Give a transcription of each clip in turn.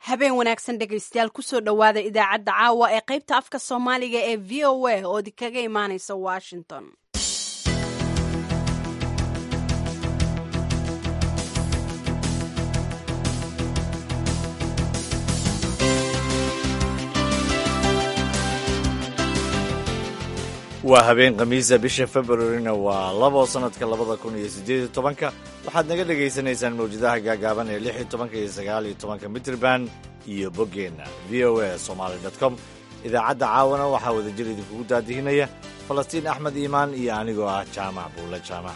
habeen wanaagsan dhegaystayaal kusoo dhowaada idaacadda caawa ee qaybta afka soomaaliga ee v o a oo idinkaga imaanaysa washington waa habeen khamiisa bisha februarina waa labo sannadka labada kun iyo siddeed iyo tobanka waxaad naga dhagaysanaysaan mawjadaha gaagaaban ee lix iyo tobanka iyo sagaal iyo tobanka mitrban iyo boggeenna v o a somaali dot com idaacadda caawana waxaa wadajir idinkugu daadihinaya falastiin axmed iimaan iyo anigoo ah jaamac buulle jaamac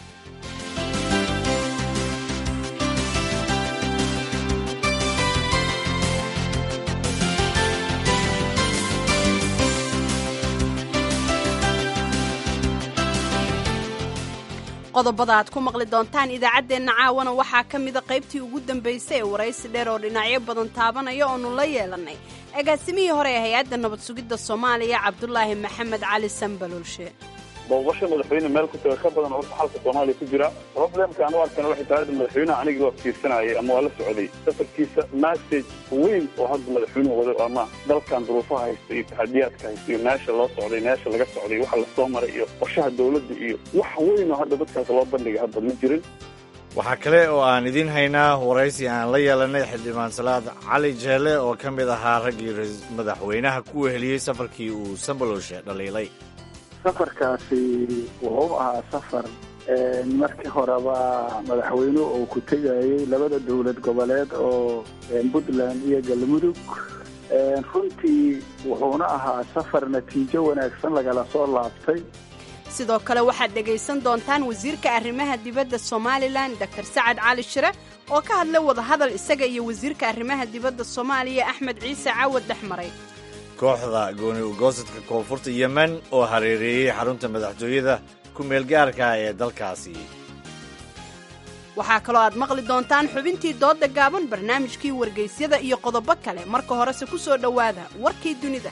qodobada aad ku maqli doontaan idaacaddeenna caawana waxaa ka mida qaybtii ugu dambaysay ee waraysi dheer oo dhinacyo badan taabanaya oonu la yeelannay agaasimihii hore ee hay-adda nabad sugidda soomaaliya cabdulaahi maxamed cali sambalolshe booqasho madaxweyne meel ku taga ka badan horta xalka soomaaliya ku jira problemka aan u arkana waxay tahay hadda madaxweynaha anigii waa fiirsanayay ama waa la socday safarkiisa message weyn oo hadda madaxweynuhu wado ama dalkan duruufaha haysta iyo taxadiyaadka haysta iyo meesha loo socday meesha laga socday waxa lasoo maray iyo qorshaha dowladda iyo wax weyn oo hadda dadkaas loo bandhigay hadda ma jirin waxaa kale oo aan idiin haynaa waraysi aan la yeelanay xildhibaan salaad cali jeele oo ka mid ahaa raggii madaxweynaha ku weheliyey safarkii uu sambalolshe dhaliilay safarkaasi wuxuu ahaa safar markii horeba madaxweynuhu uu ku tegayey labada dowlad goboleed oo puntland iyo galmudug runtii wuxuuna ahaa safar natiijo wanaagsan lagala soo laabtay sidoo kale waxaad dhegaysan doontaan wasiirka arrimaha dibadda somalilan dor sacad cali shire oo ka hadlay wadahadal isaga iyo wasiirka arrimaha dibadda soomaaliya axmed ciise caawad dhex maray kooxda gooni ugoosadka koonfurta yemen oo hareereeyey xarunta madaxtooyada ku meelgaarka ee dalkaasi waxaa kaloo aad maqli doontaan xubintii doodda gaaban barnaamijkii wargaysyada iyo qodobo kale marka horese ku soo dhowaada warkii dunida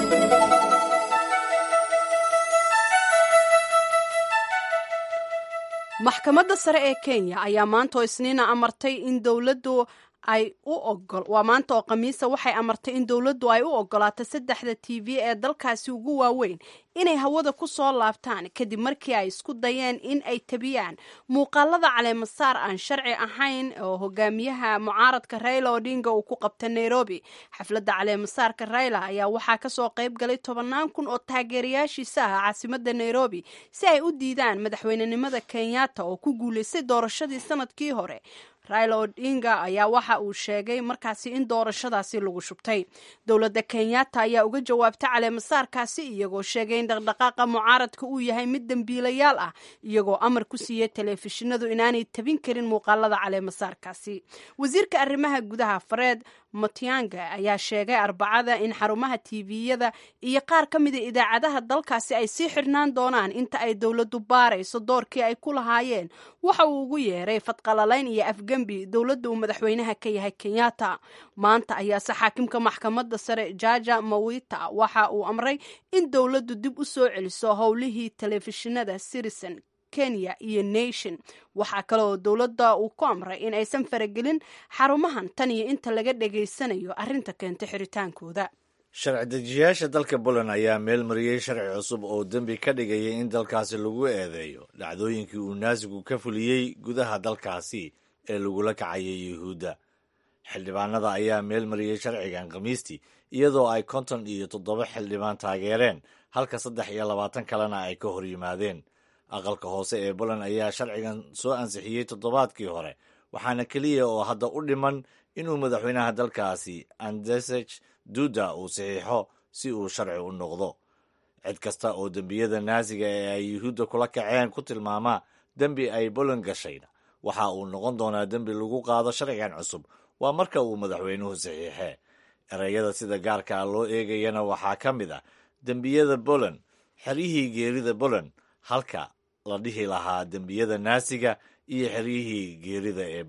maxkamadda sare ee kenya ayaa maanta oo isniina amartay in dowladdu ay u ogol waa maanta oo khamiisa waxay amartay in dowladdu ay u ogolaato saddexda t v ee dalkaasi ugu waaweyn inay hawada ku soo laabtaan kadib markii ay isku dayeen in ay tabiyaan muuqaalada caleemasaar aan sharci ahayn oo hogaamiyaha mucaaradka rayla odinga uu ku qabta nairobi xafladda caleemasaarka rayla ayaa waxaa kasoo qayb galay tobannaan kun oo taageerayaashiisa ah caasimadda nairobi si ay u diidaan madaxweynenimada kenyatta oo ku guulaystay doorashadii sanadkii hore raila odinga ayaa waxa uu sheegay markaasi in doorashadaasi lagu shubtay dowladda kenyatta ayaa uga jawaabtay caleemasaarkaasi iyagoo sheegay in dhaqdhaqaaqa mucaaradka uu yahay mid dembiilayaal ah iyagoo amar ku siiyey telefishinadu inaanay tabin karin muuqaalada caleemasaarkaasi wasiirka arrimaha gudaha fareed matianga ayaa sheegay arbacada in xarumaha tviyada iyo qaar ka mida idaacadaha dalkaasi ay sii xidhnaan doonaan inta ay dowladdu baarayso doorkii ay ku lahaayeen waxa uu ugu yeeray fadqalalayn iyo afgembi dowladda uu madaxweynaha ka yahay kenyatta maanta ayaase xaakimka maxkamadda sare jaja mawita waxa uu amray in dowladdu dib u soo celiso howlihii telefishinada citizen kenya iyo nation waxaa kale oo dowladda uu ku amray in aysan faragelin xarumahan tan iyo inta laga dhegaysanayo arrinta keentay xiritaankooda sharci dejiyaasha dalka poland ayaa meel mariyey sharci cusub oo dembi ka dhigaya in dalkaasi lagu eedeeyo dhacdooyinkii uu naasigu ka fuliyey gudaha dalkaasi ee lagula kacayay yuhuudda xildhibaanada ayaa meel mariyey sharcigan khamiistii iyadoo ay konton iyo toddoba xildhibaan taageereen halka saddex iyo labaatan kalena ay ka hor yimaadeen aqalka hoose ee poland ayaa sharcigan soo ansixiyey toddobaadkii hore waxaana keliya oo hadda u dhiman inuu madaxweynaha dalkaasi andesej duda uu saxiixo si uu sharci u noqdo cid kasta oo dembiyada naasiga ee ay yuhuudda kula kaceen ku tilmaamaa dembi ay poland gashayna waxa uu noqon doonaa dembi lagu qaado sharcigan cusub waa marka uu madaxweynuhu saxiixee ereyada sida gaarka ah loo eegayana waxaa ka mid ah dembiyada poland xeryihii geerida poland halka la dhihi lahaa dembiyada naasiga iyo xeryihii geerida ee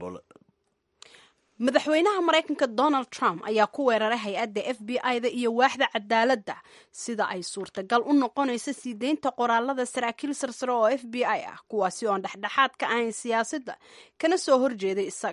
madaxweynaha maraykanka donald trump ayaa ku weeraray hay-adda f b i da iyo waaxda cadaaladda sida ay suurtagal u noqonayso sii deynta qoraalada saraakiil sarsare oo f b i ah kuwaasi oon dhexdhexaad ka ahayn siyaasadda kana soo horjeeday isaga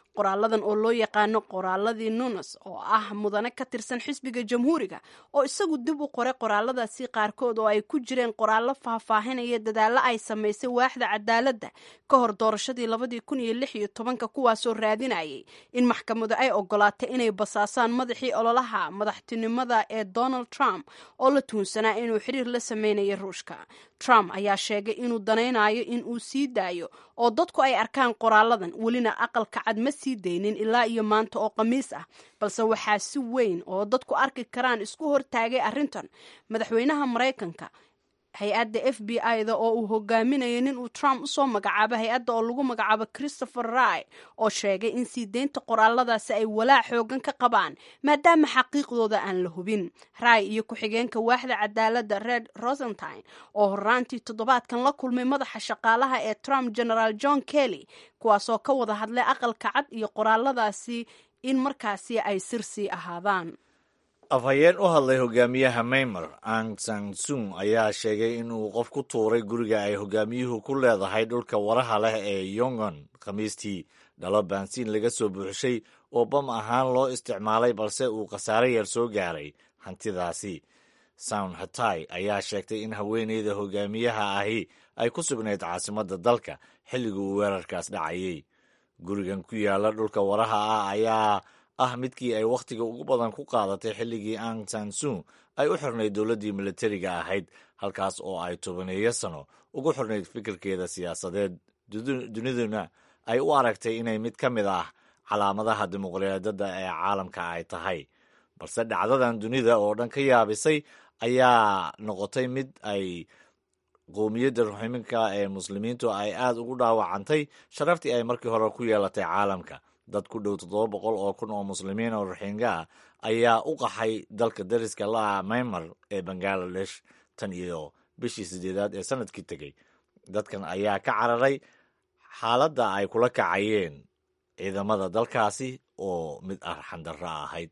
qoraaladan oo loo yaqaano qoraaladii nunes oo ah mudane ka tirsan xisbiga jamhuuriga oo isagu dib u qoray qoraaladaasi qaarkood oo ay ku jireen qoraallo faahfaahinaya dadaallo ay samaysay waaxda cadaaladda ka hor doorashadii labadii kun iyo lix iyo tobanka kuwaasoo raadinayay in maxkamadu ay ogolaatay inay basaasaan madaxii ololaha madaxtinimada ee donald trump oo la tuunsanaa inuu xiriir la sameynaya ruushka trump ayaa sheegay inuu danaynayo in uu sii daayo oo dadku ay arkaan qoraaladan welina aqalka cad ma sii daynin ilaa iyo maanta oo khamiis ah balse waxaa si weyn oo dadku arki karaan isku hortaagay arrintan madaxweynaha maraykanka hay-adda f b i-da oo uu hogaaminayo nin uu trump usoo magacaabo hay-adda oo lagu magacaabo christopher ry oo sheegay in sii deynta qoraaladaasi ay walaac xoogan ka qabaan maadaama xaqiiqdooda aan la hubin ry iyo ku-xigeenka waaxda cadaaladda red rosentine oo horaantii toddobaadkan la kulmay madaxa shaqaalaha ee trump generaal john kelly kuwaasoo ka wada hadlay aqalka cad iyo qoraaladaasi in markaasi ay sirsii ahaadaan afhayeen u hadlay hogaamiyaha maymer ang san sung ayaa sheegay inuu qof ku tuuray guriga ay hogaamiyuhu ku leedahay dhulka waraha leh ee yongon khamiistii dhalo baansiin laga soo buuxshay oo bam ahaan loo isticmaalay balse uu khasaare yar soo gaaray hantidaasi sound hatay ayaa sheegtay in haweeneyda hogaamiyaha ahi ay ku sugnayd caasimadda dalka xilliga uu weerarkaas dhacayay gurigan ku yaala dhulka waraha ah ayaa ah midkii ay wakhtiga ugu badan ku qaadatay xilligii ang sansun ay u xirnayd dowladdii militariga ahayd halkaas oo ay tobaneeyo sano ugu xirnayd fikirkeeda siyaasadeed duniduna ay u aragtay inay mid ka mid ah calaamadaha dimuqraadiyadda ee caalamka ay tahay balse dhacdadan dunida oo dhan ka yaabisay ayaa noqotay mid ay qowmiyadda ruximinka ee muslimiintu ay aad ugu dhaawacantay sharaftii ay markii hore ku yeelatay caalamka dad ku dhow toddoba boqol oo kun oo muslimiin oo ruxiinga ah ayaa u qaxay dalka dariska la-a maymar ee bangaladesh tan iyo bishii sideedaad ee sanadkii tegey dadkan ayaa ka cararay xaaladda ay kula kacayeen ciidamada dalkaasi oo mid arxandarro ahayd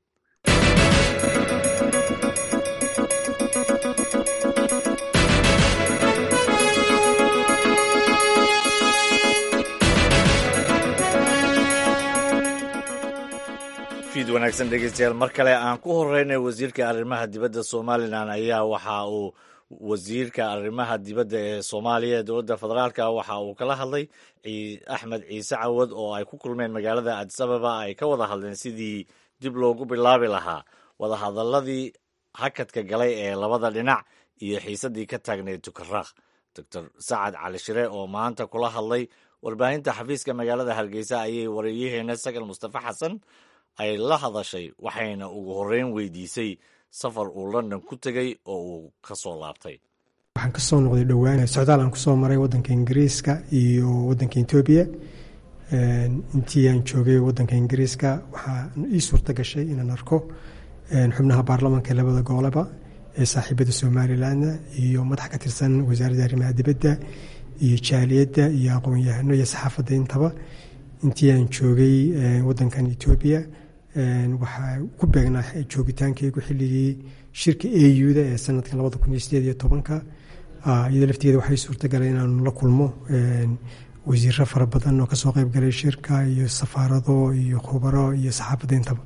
fiid wanaagsan dhegeystayaal mar kale aan ku horeynay wasiirka arrimaha dibadda somalilan ayaa waxa uu wasiirka arrimaha dibadda ee soomaaliya ee dowladda federaalka waxa uu kala hadlay axmed ciise cawad oo ay ku kulmeen magaalada adis ababa ay ka wada hadleen sidii dib loogu bilaabi lahaa wadahadaladii hakadka galay ee labada dhinac iyo xiisadii ka taagnayd tukaraaq doctor sacad cali shire oo maanta kula hadlay warbaahinta xafiiska magaalada hargeysa ayay wareeyaheena sagal mustafa xasan ay la hadashay waxayna ugu horreyn weydiisay safar uu london ku tegey oo uu ka soo laabtay waxaan ka soo noqday dhowaan socdaal aan kusoo maray waddanka ingiriiska iyo waddanka etoobiya intii aan joogay waddanka ingiriiska waxaa ii suurta gashay inaan arko xubnaha baarlamaanka labada gooleba ee saaxiibada somalilanna iyo madax ka tirsan wasaaradda arrimaha dibadda iyo jaaliyadda iyo aqoon-yahano iyo saxaafadda intaba intii aan joogay waddankan etoobiya waxaa ku beegnaa joogitaankaygu xilligii shirka auda ee sanadka labada kun iyo sideed iyo tobanka iyadoo lafteeda waxay suurtagalay inaanu la kulmo wasiiro fara badan oo kasoo qeyb galay shirka iyo safaarado iyo khubaro iyo saxaafadda intaba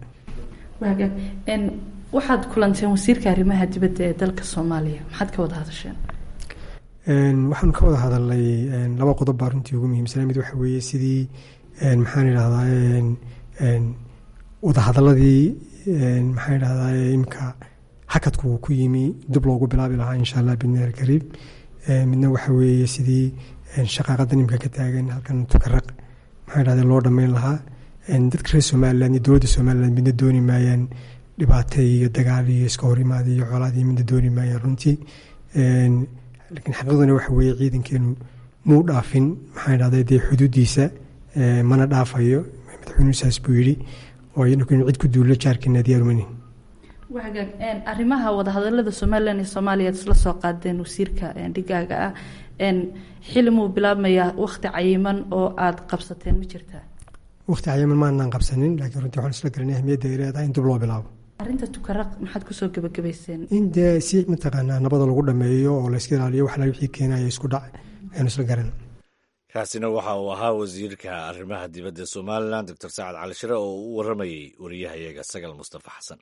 waxaad kulanteen wasiirka arrimaha dibadda ee dalka soomaaliya maxaad ka wada hadasheen waxaanu ka wada hadalnay laba qodob baa runtii ugu muhiimsana mid waxa weeye sidii maxaan idhahdaa wadahadaladii maxaan idhahdaa imika hakadku uu ku yimi dib loogu bilaabi lahaa insha allah bidni alkariim midna waxa weeye sidii shaqaaqadan imika ka taagan halkan tukaraq maxaan idhahdaa loo dhammayn lahaa dadka reer somaliland iyo dowladda somaliland midna dooni maayaan dhibaato iyo dagaal iyo iska horimaada iyo colaad iyo midna dooni maayaan runtii laakiin xaqiiqduna waxa weeye ciidankeenu muu dhaafin maxaan idhahdaa dee xuduuddiisa mana dhaafayo madaxweynuhu saas buu yidhi oo iyadku inu cid ku duullo jaarkeena diyaarumani wagaag arrimaha wadahadalada somalilan iyo soomaaliya ad isla soo qaadeen wasiirka dhigaaga ah xili muu bilaabmayaa wakti cayiman oo aada qabsateen ma jirtaa wakti cayiman maanaan qabsanin laakiin runtii waxaan isla garanay ahmiyadda ay leedahay in dib loo bilaabo arrinta tukaraq maxaad kusoo gebagabayseen in dee si mataqaanaa nabada lagu dhameeyo oo layska ilaaliyo wax la wixii keenaya isku dhac ayaanu isla garan kaasina waxa uu ahaa wasiirka arrimaha dibadda somalilan doctor sacad cali shire oo u waramayey wariyahayaga sagal mustafa xasan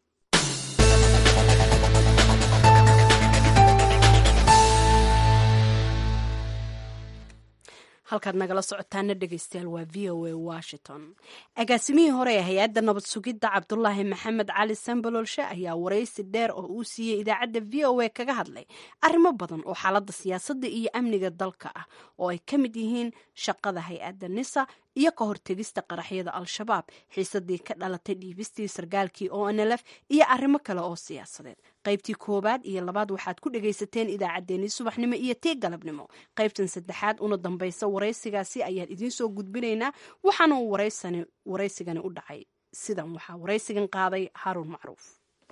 halkaad nagala socotaana dhegeystayaal waa v o a washington agaasimihii hore ee hay-adda nabad sugidda cabdulaahi maxamed cali sambalolshe ayaa waraysi dheer oo uu siiyey idaacadda v o a kaga hadlay arrimo badan oo xaaladda siyaasadda iyo amniga dalka ah oo ay ka mid yihiin shaqada hay-adda nisa iyo ka hortegista qaraxyada al-shabaab xiisadii ka dhalatay dhiibistii sargaalkii o n l f iyo arrimo kale oo siyaasadeed qaybtii koowaad iyo labaad waxaad ku dhagaysateen idaacaddeenii subaxnimo iyo tii galabnimo qaybtan saddexaad una dambaysa waraysigaasi ayaan idiin soo gudbinaynaa waxaana uu waraysigani u dhacay sidan waxaa waraysigan qaaday haruun macruuf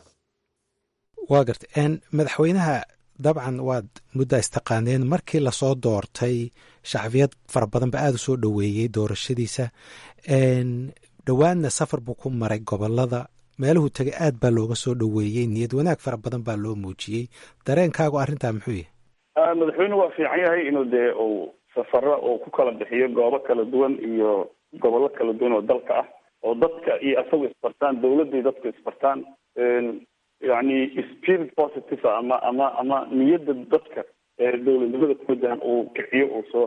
waa garta madaxweynaha dabcan waad muddaa istaqaaneen markii lasoo doortay shacbiyad fara badan ba aada u soo dhoweeyey doorashadiisa dhowaanna safar buu ku maray gobolada meeluhu tegay aad baa looga soo dhoweeyey niyad wanaag fara badan baa loo muujiyey dareenkaagu arrintaa muxuu yahay madaxweynuhu waa fiican yahay inuu dee uu safaro uu ku kala bixiyo goobo kala duwan iyo gobollo kala duwan oo dalka ah oo dadka iyo asagu isbartaan dawladda dadku isbartaan yani spirit positive ama ama ama niyadda dadka dowladnimada ku wajahan uu kiciyo uu soo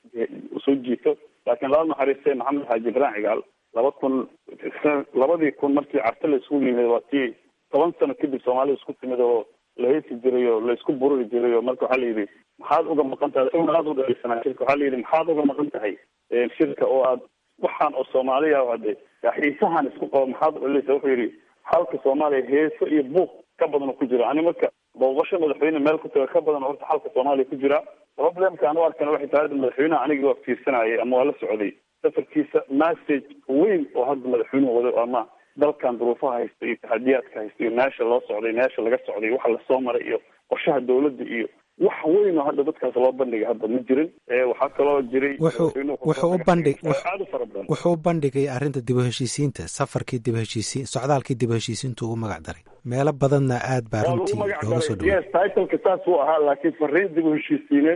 uu soo jiito laakiin laba naxariiste maxamed xaaji ibrahim cigaal laba kun labadii kun markii carte la isugu yimid waa tii toban sano kadib soomaalida isku timid oo la heesi jiray oo la isku bururi jiray oo marka waxaa la yidhi maxaad uga maqan tahay una aada u dhalisanaa shirka waxaa la yidhi maxaad uga maqan tahay shirka oo aad waxaan oo soomaaliya ade xiisahan isku qabo maxaad udhalisa wuxuu yidhi xalka soomaaliya heeso iyo buuq ka badan ku jira ani marka booqasho madaxweyne meel ku taga ka badan horta xalka soomaaliya ku jira problemka aan u arkana waxay tahay madaxweynaha anigii waa fiirsanayay ama waa la socday safarkiisa message weyn oo hadda madaxweynuhu wado ama dalkan duruufaha haysta iyo taxadiyaadka haysta iyo meesha loo socday meesha laga socday waxa lasoo maray iyo qorshaha dowladda iyo wax weyn oo hadda dadkaas loo bandhigay hadda ma jirin waxaa kaloo jiray wuxuu u bandhig wuxuu u bandhigay arrinta dib u heshiisiinta safarkii dib u heshiisiin socdaalkii dib u heshiisiintu ugu magac daray meelo badanna aad baa runtii looga soo dhaway yes titleka saas uu ahaa laakiin fariin dib u heshiisiineed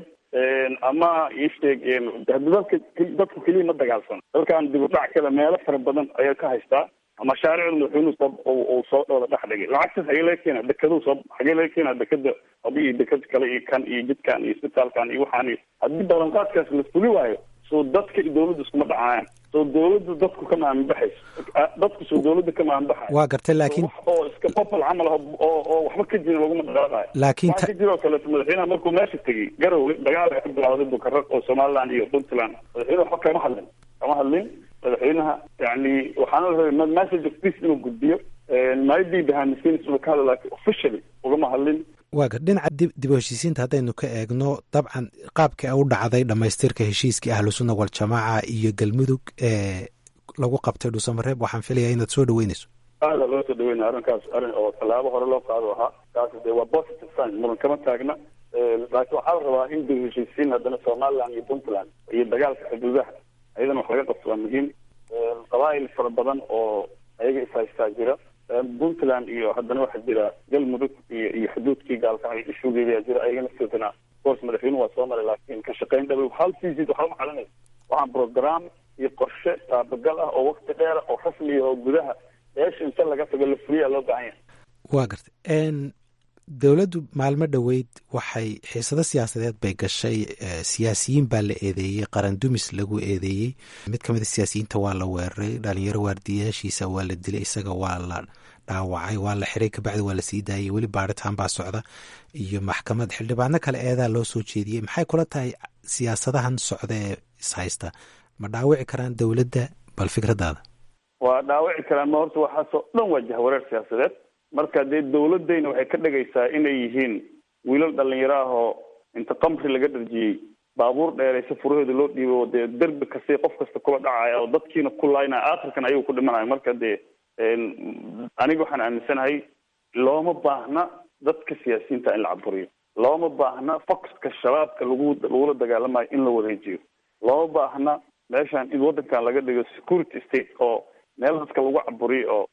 ama isheeg dadka dadku keliya ma dagaalsan dalkan dib u dhac kale meelo fara badan ayaa ka haystaa mashaariicda madaxweynuhu soo uu soo dhowla dhex dhigay lacagtaas xagee laga keena dekaduu soo xagee laga keena dekada abi iyo dekad kale iyo kan iyo jidkan iyo isbitaalkan iyo waxaan iyo haddii ballanqaadkaas la fuli waayo soo dadka iyo dawladda iskuma dhacayaan soo dawladda dadku ka maaminbaxayso dadku soo dawladda ka maaminbaxayo waa gartay laakiin oo iska popol camal ah oo oo waxba ka jirin laguma dhaqaaqayo laakiin waxaa ka jira oo kaleeto madaxweynaha markuu meesha tegey garowe dagaal ay ka bilawday bukaraq oo somaliland iyo puntland madaxweyne waxba kama hadlin kama hadlin madaxweynaha yani waxaana la rabay message of peace inuu gudbiyo maybe behind the scenes inuu ka hadlo laakiin officially ugama hadlin waa gar dhinaca dib dib u heshiisiinta haddaynu ka eegno dabcan qaabkii u dhacday dhammaystirka heshiiskii ahlusunna waljamaaca iyo galmudug ee lagu qabtay dhuusamareeb waxaan filayaa inaad soo dhaweynayso aada loo soo dhaweynaya arrinkaas arrin oo tallaabo hore loo qaado ahaa kaas de waa positive sign muran kama taagna laakiin waxaa la rabaa in dib u heshiisiin haddana somaliland iyo puntland iyo dagaalka xuduudaha ayadana wax laga qabto waa muhiim qabaa'il fara badan oo ayaga ishaystaa jira puntland iyo haddana waxaa jira galmudug iyo iyo xuduudkii gaalkacay ishugeedaa jira ayagana sidana course madaxweynuhu waa soo maray laakiin ka shaqayn dhabe hal visit waxba macalinaysa waxaan program iyo qorshe taabagal ah oo wakti dheera oo rasmiya oo gudaha meesha inta laga tago la fuliyaa loo baahan yahay waa gartay dowladdu maalmo dhoweyd waxay xiisado siyaasadeed bay gashay siyaasiyiin baa la eedeeyey qaran dumis lagu eedeeyey mid ka mid a siyaasiyiinta waa la weeraray dhalinyaro waardiyaashiisa waa la dilay isaga waa la dhaawacay waa la xiray kabacdi waa la sii daayay weli baaritaan baa socda iyo maxkamad xildhibaano kale eedaa loo soo jeediyey maxay kula tahay siyaasadahan socda ee ishaysta ma dhaawici karaan dowladda bal fikradaada waa dhaawici karaan ma horta waxaasoo dhan waa jahwareer siyaasadeed marka dee dawladayna waxay ka dhigaysaa inay yihiin wiilal dhalinyaro ah oo inta qamri laga dharjiyey baabuur dheeraysa furaheeda loo dhiibo dee derbi kasta qof kasta kula dhacaya oo dadkiina ku laynaya aakhirkan ayagu ku dhimanayo marka dee aniga waxaan aaminsanahay looma baahna dadka siyaasiyiinta in la caburiyo looma baahna foxka shabaabka lagu lagula dagaalamayo in la wareejiyo looma baahna meeshan in waddankan laga dhigo security state oo meel dadka lagu caburiyo oo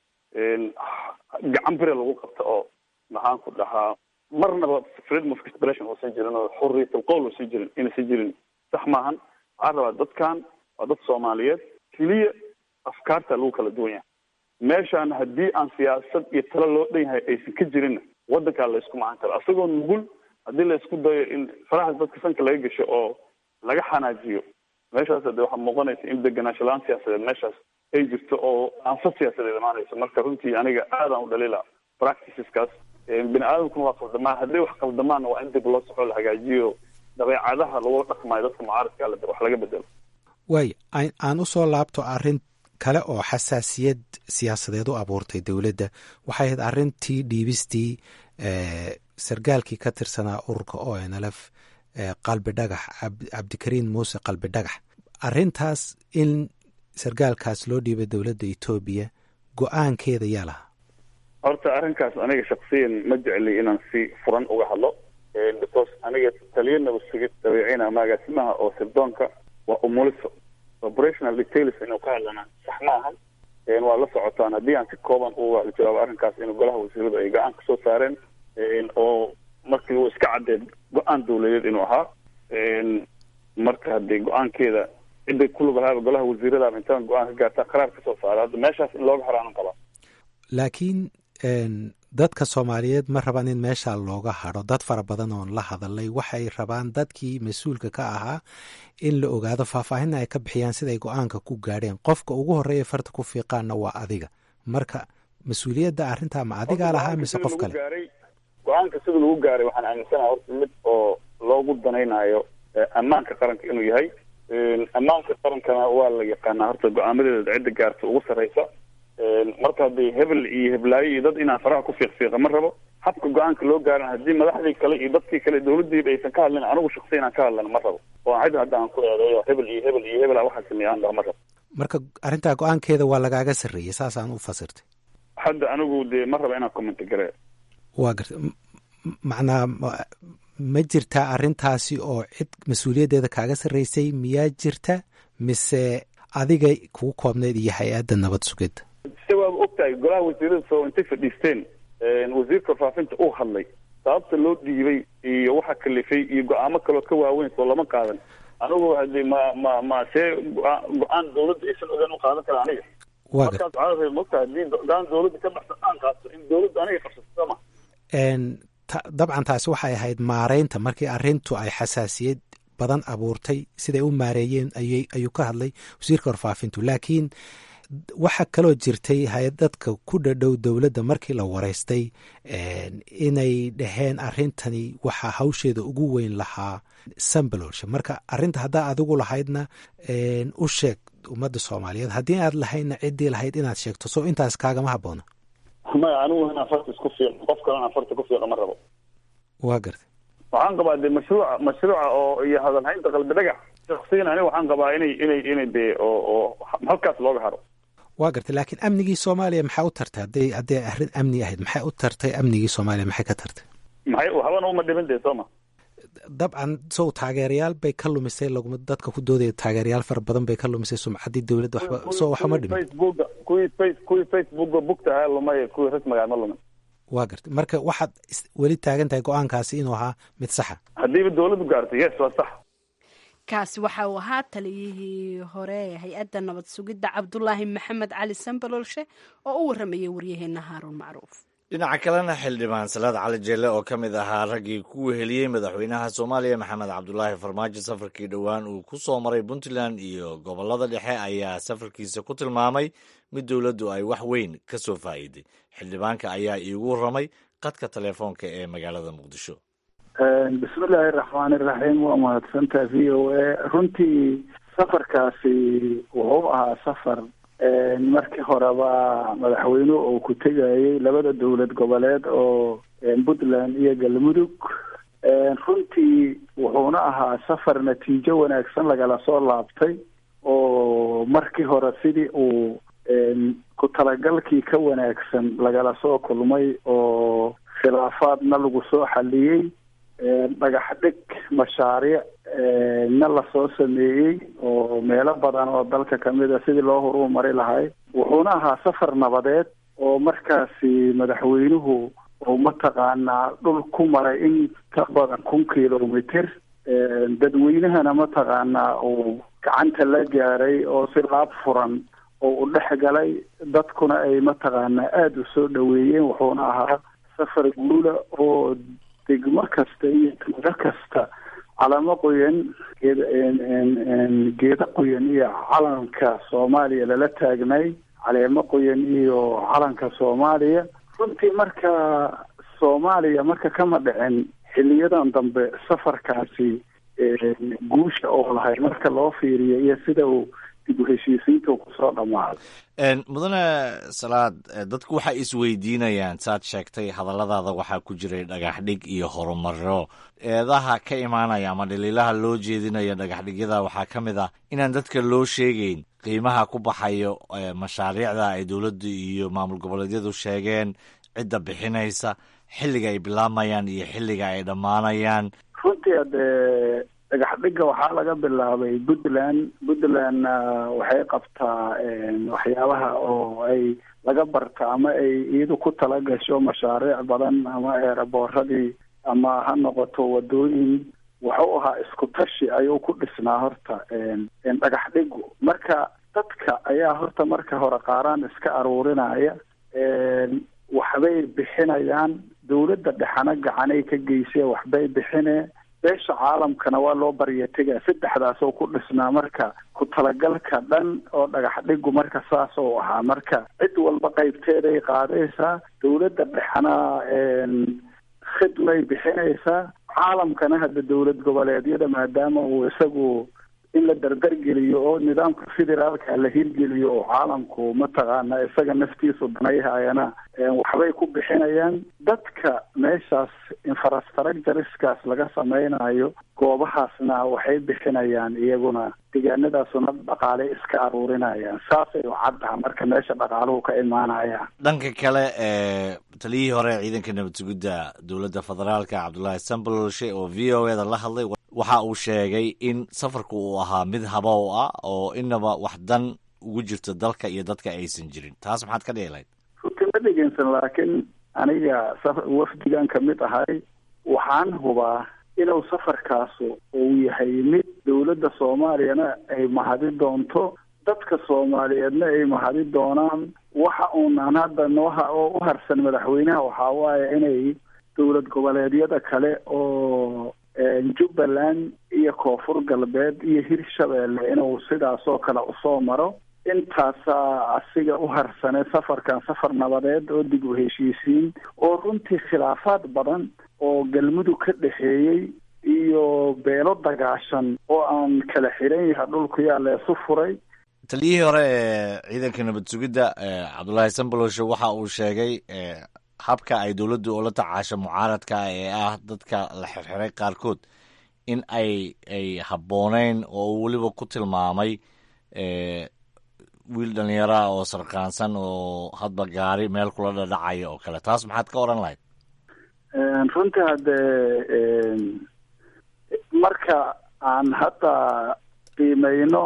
gacan bire lagu qabto oo maxaan ku dhahaa marnaba freedom of expression uusan jirin oo xurriyatul qowl uusan jirin inaysan jirin sax maahan waxaan rabaa dadkan waa dad soomaaliyeed keliya afkaarta lagu kala duwan yahay meeshaan haddii aan siyaasad iyo talo loo dhan yahay aysan ka jirinna waddankaa la isku macan karo asagoo nugul haddii la isku dayo in farahaas dadka sanka laga gasho oo laga xanaajiyo meeshaas de waxaa muuqanaysa in deganaansho la-aan siyaasadeed meeshaas ay jirto oo aanfad siyaasadeed imaanayso marka runtii aniga aadaan u dhaliila practiceskaas bini aadamkuna waa qaldamaa hadday wax qaldamaanna waa in dib loo soxo la hagaajiyo dabeecadaha lagula dhaqmayo dadka mucaaradka ale wax laga bedelo waay aan u soo laabto arrin kale oo xasaasiyad siyaasadeed u abuurtay dowladda waxay ahayd arrintii dhiibistii sargaalkii ka tirsanaa ururka o n l f qalbi dhagax cabdikariin muuse qalbi dhagax arrintaas in sargaalkaas loo dhiibay dowladda etoobiya go-aankeeda yaa lahaa horta arrinkaas aniga shaksiyan ma jecli inaan si furan uga hadlo because aniga taliya nabadsugid dabeecina magaasimaha oo sirdoonka waa umuliso operational details inuu ka hadlana sax ma ahan waa la socotaan haddii aan si kooban u jawaabo arrinkaas in golaha wasiiradu ay go-aan kasoo saareen oo markii uu iska caddeed go-aan dawladeed inuu ahaa marka haddii go-aankeeda ciday ku lug lahaaba golaha wasiirada intaan go-aan ka gaartaa qaraar kasoo saara hadda meeshaas in looga haraanan qabaa laakiin dadka soomaaliyeed ma rabaan in meesha looga hadho dad fara badan oon la hadalay waxay rabaan dadkii mas-uulka ka ahaa in la ogaado faahfaahinna ay ka bixiyaan siday go-aanka ku gaadheen qofka ugu horreeya farta ku fiiqaanna waa adiga marka mas-uuliyadda arrintaa ma adigaa lahaa mise qof kale go-aanka sida lagu gaaray waxaan aaminsanaha horta mid oo loogu danaynayo ammaanka qaranka inuu yahay ammaanka qarankana waa la yaqaanaa horta go-aamadeeda cidda gaarta ugu sarreysa marka haddii hebel iyo heblaayo iyo dad inaan faraha ku fiiqfiiqa ma rabo habka go-aanka loo gaaran haddii madaxdii kale iyo dadkii kale dawladdiiba aysan ka hadlin anigu shaksi inaan ka hadlana ma rabo oo cid hadda aan ku eedeeyo hebel iyo hebel iyo hebel waxaa sameeya aan dhaho ma rabo marka arrintaa go-aankeeda waa lagaaga sarreeyey saasaan u fasirtay hadda anigu dee ma raba inaan commenti gare waa garta macnaa ma jirtaa arrintaasi oo cid mas-uuliyaddeeda kaaga sarreysay miyaa jirta mise adiga kugu koobneyd iyo hay-adda nabad sugidda se waaba ogtahay golaha wasiirada soo intay fadhiisteen wasiirka faafinta uu hadlay sababta loo dhiibay iyo waxa kalifay iyo go-aamo kaloo ka waaweyn soo lama qaadan anigu hadi ma ma ma see go-aan dawladda aysan ogaan u qaadan kara aniga waa markaas waxaa rabay mogtahay hadii go-aan dawladda ka baxsan aan qaato in dawladda aniga qabsato sama dabcan taasi waxay ahayd maareynta markii arrintu ay xasaasiyad badan abuurtay siday u maareeyeen ayuu ka hadlay wasiirka warfaafintu laakiin waxaa kaloo jirtay hay-ad dadka ku dhadhow dowladda markii la wareystay inay dhaheen arrintani waxaa hawsheeda ugu weyn lahaa sambalolsha marka arrinta haddaa adigu lahaydna u sheeg ummadda soomaaliyeed haddii aad lahaydna ciddii lahayd inaad sheegto soo intaas kaagama habboona maya anigu inaan farta isku fiiqo qof kalena farta ku fiiqo ma rabo waa gartay waxaan qabaa dee mashruuca mashruuca oo iyo hadalhaynta qalbi dhagax shaksiyan aniga waxaan qabaa inay inay inay dee oo oo halkaas looga haro waa gartay laakiin amnigii soomaaliya maxaa u tartay hadday hadday arrin amni ahayd maxay u tartay amnigii soomaaliya maxay ka tartay maxay habana uma dhimin dee sooma dabcan sow taageerayaal bay ka lumisay laguma dadka ku doodaya taageerayaal fara badan bay ka lumisay sumcaddii dowladda waxba soo waxuma dhimin facebooka kuwii face kuwii facebooka bugta ahaa lumay kuwii rasmigaa ma lumin waa gartay marka waxaad weli taagan tahay go-aankaasi inuu ahaa mid saxa haddiiba dawladdu gaartay yes waa sax kaasi waxa uu ahaa taliyihii hore ee hay-adda nabad sugidda cabdulaahi maxamed cali sambalolshe oo u waramayay waryaheena haaruun macruuf dhinaca kalena xildhibaan salaad cali jeelle oo ka mid ahaa raggii ku weheliyey madaxweynaha soomaaliya maxamed cabdulaahi farmaajo safarkii dhowaan uu ku soo maray puntland iyo gobollada dhexe ayaa safarkiisa ku tilmaamay mid dowladdu ay wax weyn ka soo faa'iiday xildhibaanka ayaa iigu warramay qadka telefoonka ee magaalada muqdisho bismillaahi raxmaani raxiim waa mahadsantaha v o a runtii safarkaasi wuxuu ahaa safar markii horeba madaxweynuhu uu ku tegayay labada dowlad goboleed oo puntland iyo galmudug runtii wuxuuna ahaa safar natiijo wanaagsan lagala soo laabtay oo markii hore sidii uu ku talagalkii ka wanaagsan lagala soo kulmay oo khilaafaadna lagu soo xaliyey dhagax dhig mashaariic na lasoo sameeyey oo meelo badan oo dalka kamid a sidii loo horuu mari lahay wuxuuna ahaa safar nabadeed oo markaasi madaxweynuhu uu mataqaanaa dhul ku maray in ka badan kun kilomitr dadweynahana mataqaanaa uu gacanta la gaaray oo si laab furan oo u dhex galay dadkuna ay mataqaanaa aada u soo dhaweeyeen wuxuuna ahaa safar guula oo degmo kasta iyo tuulo kasta calamo qoyan geeda geeda qoyan iyo calanka soomaaliya lala taagnay caleemo qoyan iyo calanka soomaaliya runtii marka soomaaliya marka kama dhicin xiliyadan dambe safarkaasi guusha oo lahay marka loo fiiriyo iyo sida uu dib u heshiisiinta kusoo dhammaaday mudane salaad dadku waxay isweydiinayaan saad sheegtay hadalladaada waxaa ku jiray dhagaxdhig iyo horumaro eedaha ka imaanaya ama dhaliilaha loo jeedinaya dhagaxdhigyada waxaa ka mid ah inaan dadka loo sheegeyn qiimaha ku baxayo mashaariicda ay dowladdu iyo maamul goboleedyadu sheegeen cidda bixinaysa xilliga ay bilaabayaan iyo xilliga ay dhammaanayaan runtii adee dhagaxdhiga waxaa laga bilaabay puntland puntlandna waxay qabtaa waxyaabaha oo ay laga barta ama ay iyadu ku tala gasho mashaariic badan ama eeraboorradii ama ha noqoto wadooyin wuxuu ahaa isku tashi ayuu ku dhisnaa horta dhagax dhigu marka dadka ayaa horta marka hore qaaraan iska aruurinaya waxbay bixinayaan dawladda dhexana gacanay ka geysee waxbay bixine beesha caalamkana waa loo barya tegaa saddexdaasoo ku dhisnaa marka ku talagalka dhan oo dhagax dhigu marka saas oo ahaa marka cid walba qaybteeday qaadaysaa dawladda dhexana khidmay bixinaysaa caalamkana hadda dawlad goboleedyada maadaama uu isagu in la dardargeliyo oo nidaamka federaalka la hirgeliyo oo caalamku mataqaana isaga naftiisu danayhayana waxbay ku bixinayaan dadka meeshaas infrastructureskaas laga samaynayo goobahaasna waxay bixinayaan iyaguna deegaanadaasuna dhaqaale iska aruurinayaan saasay u caddaha marka meesha dhaqaaluhu ka imaanayaan dhanka kale ee taliyihii hore ciidanka nabad sugidda dowladda federaalka cabdullaahi sambololshe oo v o eda la hadlay waxa uu sheegay in safarku uu ahaa mid habow ah oo inaba wax dan ugu jirto dalka iyo dadka aysan jirin taas maxaad ka dhihi lahayd runtii ma dhegeysan laakiin aniga wafdigan ka mid ahay waxaan hubaa inuu safarkaasu uu yahay mid dowladda soomaaliyana ay mahadi doonto dadka soomaaliyeedna ay mahadi doonaan waxa uunaan hadda nooha oo u harsan madaxweynaha waxaa waaye inay dowlad goboleedyada kale oo jubbaland iyo koonfur galbeed iyo hirshabeelle inuu sidaasoo kale usoo maro intaasaa asiga u harsane safarkan safar nabadeed oo dib u heshiisiin oo runtii khilaafaad badan oo galmudug ka dhexeeyey iyo beelo dagaashan oo aan kala xiran yaha dhulku yaa leesu furay taliyihii hore ee ciidanka nabad sugidda cabdullaahi samboloshe waxa uu sheegay habka ay dowladdu ula tacaasho mucaaradka ee ah dadka la xirxiray qaarkood in ay ay habbooneyn oo uu weliba ku tilmaamay wiil dhallinyaraah oo sarkaansan oo hadba gaari meel kula dhadhacaya oo kale taas maxaad ka odhan lahayd runtii haddee marka aan hadda qiimeyno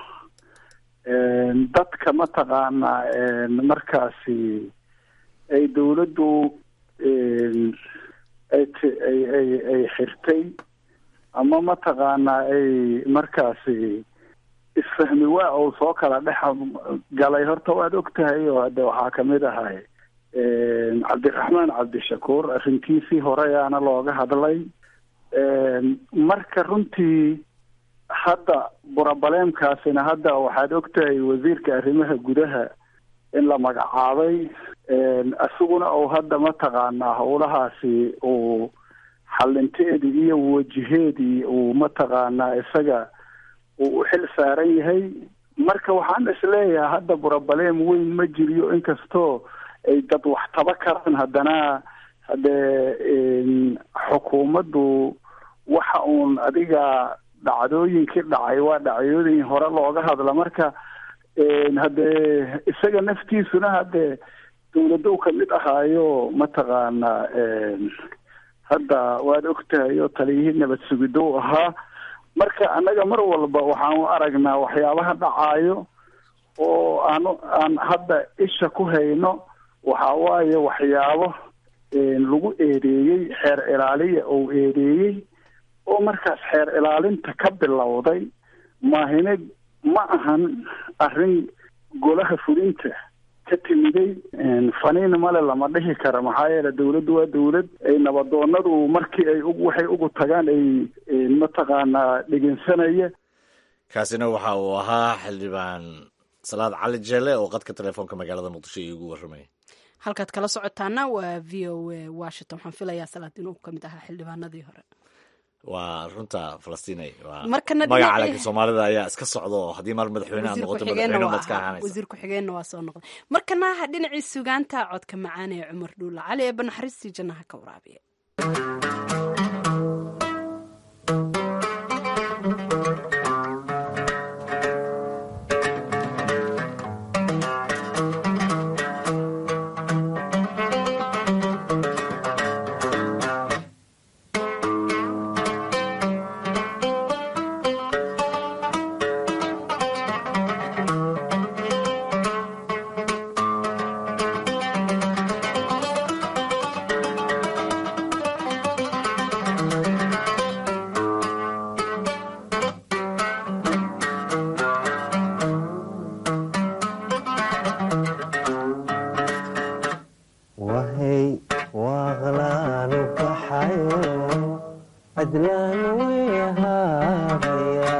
dadka mataqaanaa markaasi ay dawladdu ay ay ay ay xirtay ama mataqaanaa ay markaasi isfahmi waa uu soo kala dhex galay horta waad og tahay oo hadde waxaa kamid ahay cabdiraxmaan cabdishakuur arrintiisii horeyaana looga hadlay marka runtii hadda burabaleemkaasina hadda waxaad og tahay wasiirka arrimaha gudaha in la magacaabay isaguna uu hadda mataqaanaa howlahaasi uu xalinteedii iyo wajiheedii uu mataqaanaa isaga uu u xil saaran yahay marka waxaan isleeyahay hadda burabaleem weyn ma jiriyo inkastoo ay dad wax taba karaan haddana haddee xukuumaddu waxa uun adiga dhacdooyinkii dhacay waa dhacdooyin hore looga hadla marka haddee isaga naftiisuna haddee dawladdow kamid ahaayo mataqaanaa hadda waad og tahay oo taliyihii nabad sugidow ahaa marka annaga mar walba waxaan u aragnaa waxyaabaha dhacaayo oo aan aan hadda isha ku hayno waxa waaye waxyaabo lagu eedeeyey xeer ilaaliya ou eedeeyey oo markaas xeer ilaalinta ka bilowday maahine ma ahan arrin golaha fulinta ka timiday faniin male lama dhihi kara maxaa yeele dawladdu waa dawlad ay nabadoonadu markii ay waxay ugu tagaan ay mataqaanaa dhegeysanaya kaasina waxa uu ahaa xildhibaan salaad cali jeele oo qadka telefoonka magaalada muqdisho iigu warramay halkaad kala socotaana waa v o a washington waxaan filayaa salaad inuu ka mid ahaa xildhibaanadii hore waa runta falastinay waa Markana magaca dhinaca- calanka soomaalida ayaa iska socda oo haddii mar madaxweyne aad wasiir noqoto ku-xigeenna madaxweyne waa baad ka ahaa. ahaanaysa wasiir ku-xigeenna waa soo noqday markana ha dhinacii sugaanta codka macaan ee cumar dhuulla cali ee banaxariistii jannaha ka waraabiya wahay waaqlaanu baxayo cadlaan wehaabaya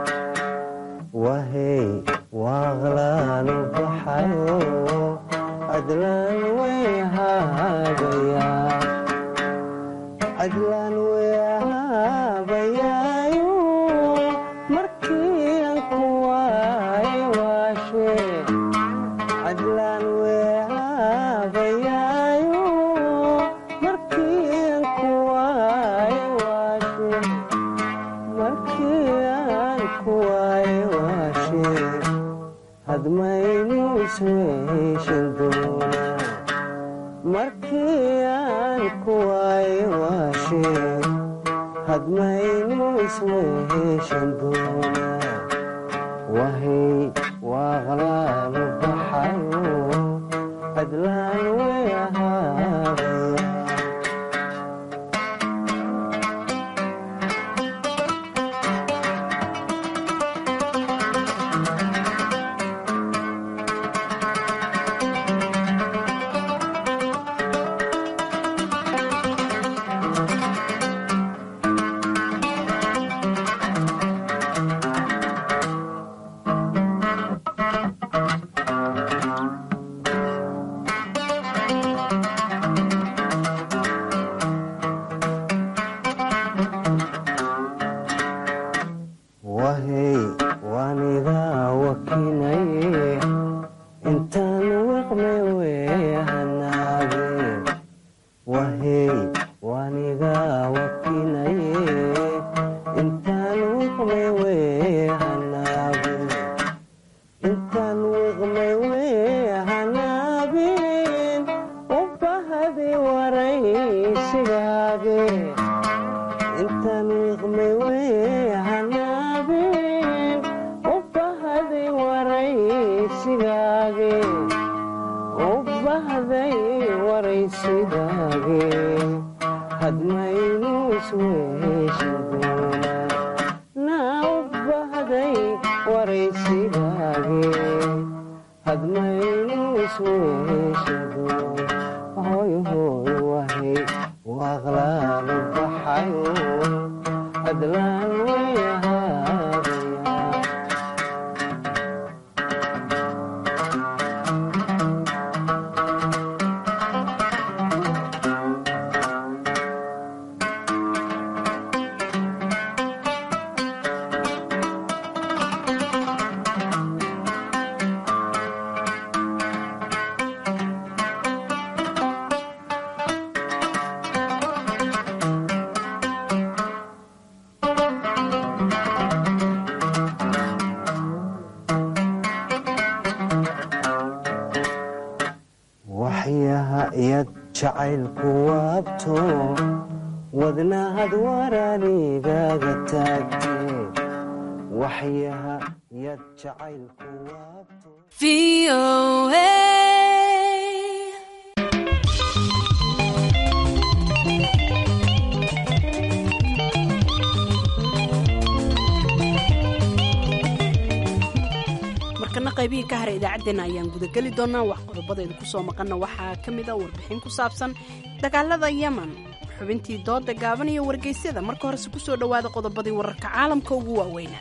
wahay waaqlaanu baxayo cadlaan wehaabaya cadlaan weehaabayaayo markii aan ku waay waashe cadlaan weehaabayaayo markii aan ku waay waashe markii aan ku waay waashe hadmaynu isweeshan doonaa markii aan ku waay waashe hadmaynu isweeshan doonaa wahay waaqlaanu baxayo cadlaan weehaabaya wahay waanigaa wakinaye intaan wiqmay weehanaage wahay waanigaa wakinaye intaan wiqmay weehanaage intaan wiqmay weehanaabin u bahadi waraysigaage intaan wiqmay weehanaabin u bahday waraysigaage u bahday waraysigaage hadmaynu isweeshan doonaa naa u bahday waraysigaage hadmaynu isweeshan doonaa hoy hoy wahay waaqlaanu baxayo adlaan weehaabaya waxyaha iyad jacaylku waabto wadnahad waraanigaga taagte waxyaha iyad jacaylku waabto qaybihii ka haray idaacaddeenna ayaan gudageli doonaa wax qodobadeedu kusoo maqanna waxaa ka mid a warbixin ku saabsan dagaalada yemen xubintii dooda gaaban iyo wargeysyada marka horese kusoo dhowaada qodobadii wararka caalamka ugu waaweynaa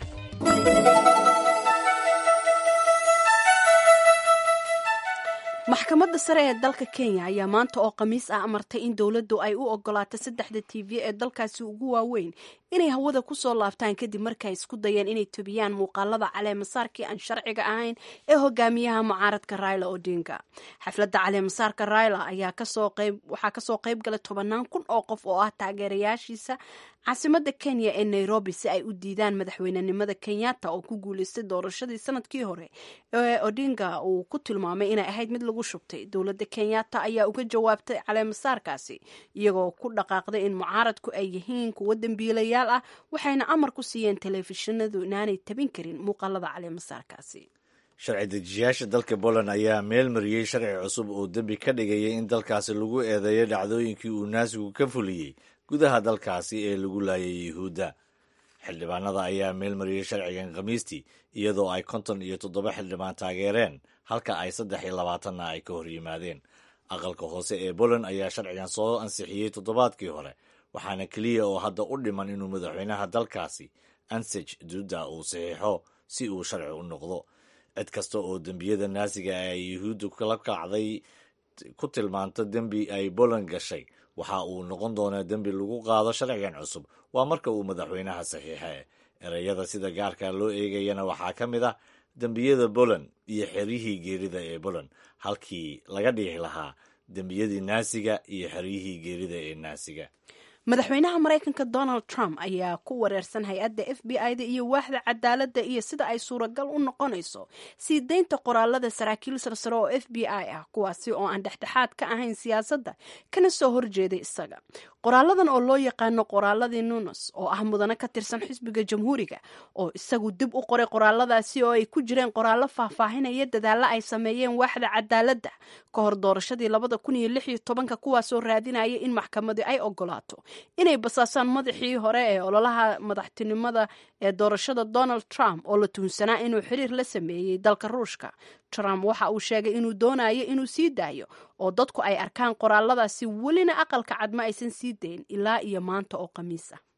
maxkamadda sare ee dalka kenya ayaa maanta oo khamiis ah amartay in dowladdu ay u ogolaato saddexda t v ee dalkaasi ugu waaweyn inay hawada kusoo laabtaan kadib markay isku dayeen inay tobiyaan muuqaalada caleemasaarkii aan sharciga ahayn ee hogaamiyaha mucaaradka raila odinga xafladda caleemasaarka raila ayaa waxaa kasoo qayb galay tobanaan kun oo qof oo ah taageerayaashiisa caasimada kenya ee nairobi si ay u diidaan madaxweynenimada kenyatta oo ku guuleystay doorashadii sanadkii hore ee odinga uu ku tilmaamay inay ahayd mid lagu shubtay dowladda kenyatta ayaa uga jawaabtay caleemasaarkaasi iyagoo ku dhaqaaqday in mucaaradku ay yihiin kuwo dembiilayaal ah waxayna amar ku siiyeen telefishinadu inaanay tabin karin muuqaalada caleemasaarkaasi sharci dejiyaasha dalka poland ayaa meel mariyey sharci cusub oo dembi ka dhigayay in dalkaasi lagu eedeeyo dhacdooyinkii uu naasigu ka fuliyey gudaha dalkaasi ee lagu laayay yuhuudda xildhibaanada ayaa meel mariyey sharcigan khamiistii iyadoo ay konton iyo toddoba xildhibaan taageereen halka ay saddex iyo labaatanna ay ka hor yimaadeen aqalka hoose ee poland ayaa sharcigan soo ansixiyey toddobaadkii hore waxaana keliya oo hadda u dhiman inuu madaxweynaha dalkaasi ansej duda uu saxiixo si uu sharci u noqdo cid kasta oo dembiyada naasiga ay yuhuuddu kala kacday ku tilmaanto dembi ay poland gashay waxa uu noqon doonaa dembi lagu qaado sharcigan cusub waa marka uu madaxweynaha saxiixa ereyada sida gaarka loo eegayana waxaa ka mid ah dembiyada poland iyo xeryihii geerida ee poland halkii laga dhigi lahaa dembiyadii naasiga iyo xeryihii geerida ee naasiga madaxweynaha maraykanka donald trump ayaa ku wareersan hay-adda f b i da iyo waaxda cadaaladda iyo sida ay suuragal u noqonayso sii deynta qoraalada saraakiil sarsare oo f b i ah kuwaasi oo aan dhexdhexaad ka ahayn siyaasadda kana soo horjeeday isaga qoraaladan oo loo yaqaano qoraaladii nunes oo ah mudane ka tirsan xisbiga jamhuuriga oo isagu dib u qoray qoraaladaasi oo ay ku jireen qoraallo faahfaahinaya dadaalla ay sameeyeen waaxda cadaaladda ka hor doorashadii labada kun iyo lix iyo tobanka kuwaasoo raadinaya in maxkamadi ay ogolaato inay basaasaan madaxii hore ee ololaha madaxtinimada ee doorashada donald trump oo la tuhunsanaa inuu xiriir la sameeyey dalka ruushka trump waxa uu sheegay inuu doonayo inuu sii daayo oo dadku ay arkaan qoraaladaasi welina aqalka cad ma aysan sii dayn ilaa iyo maanta oo khamiis ah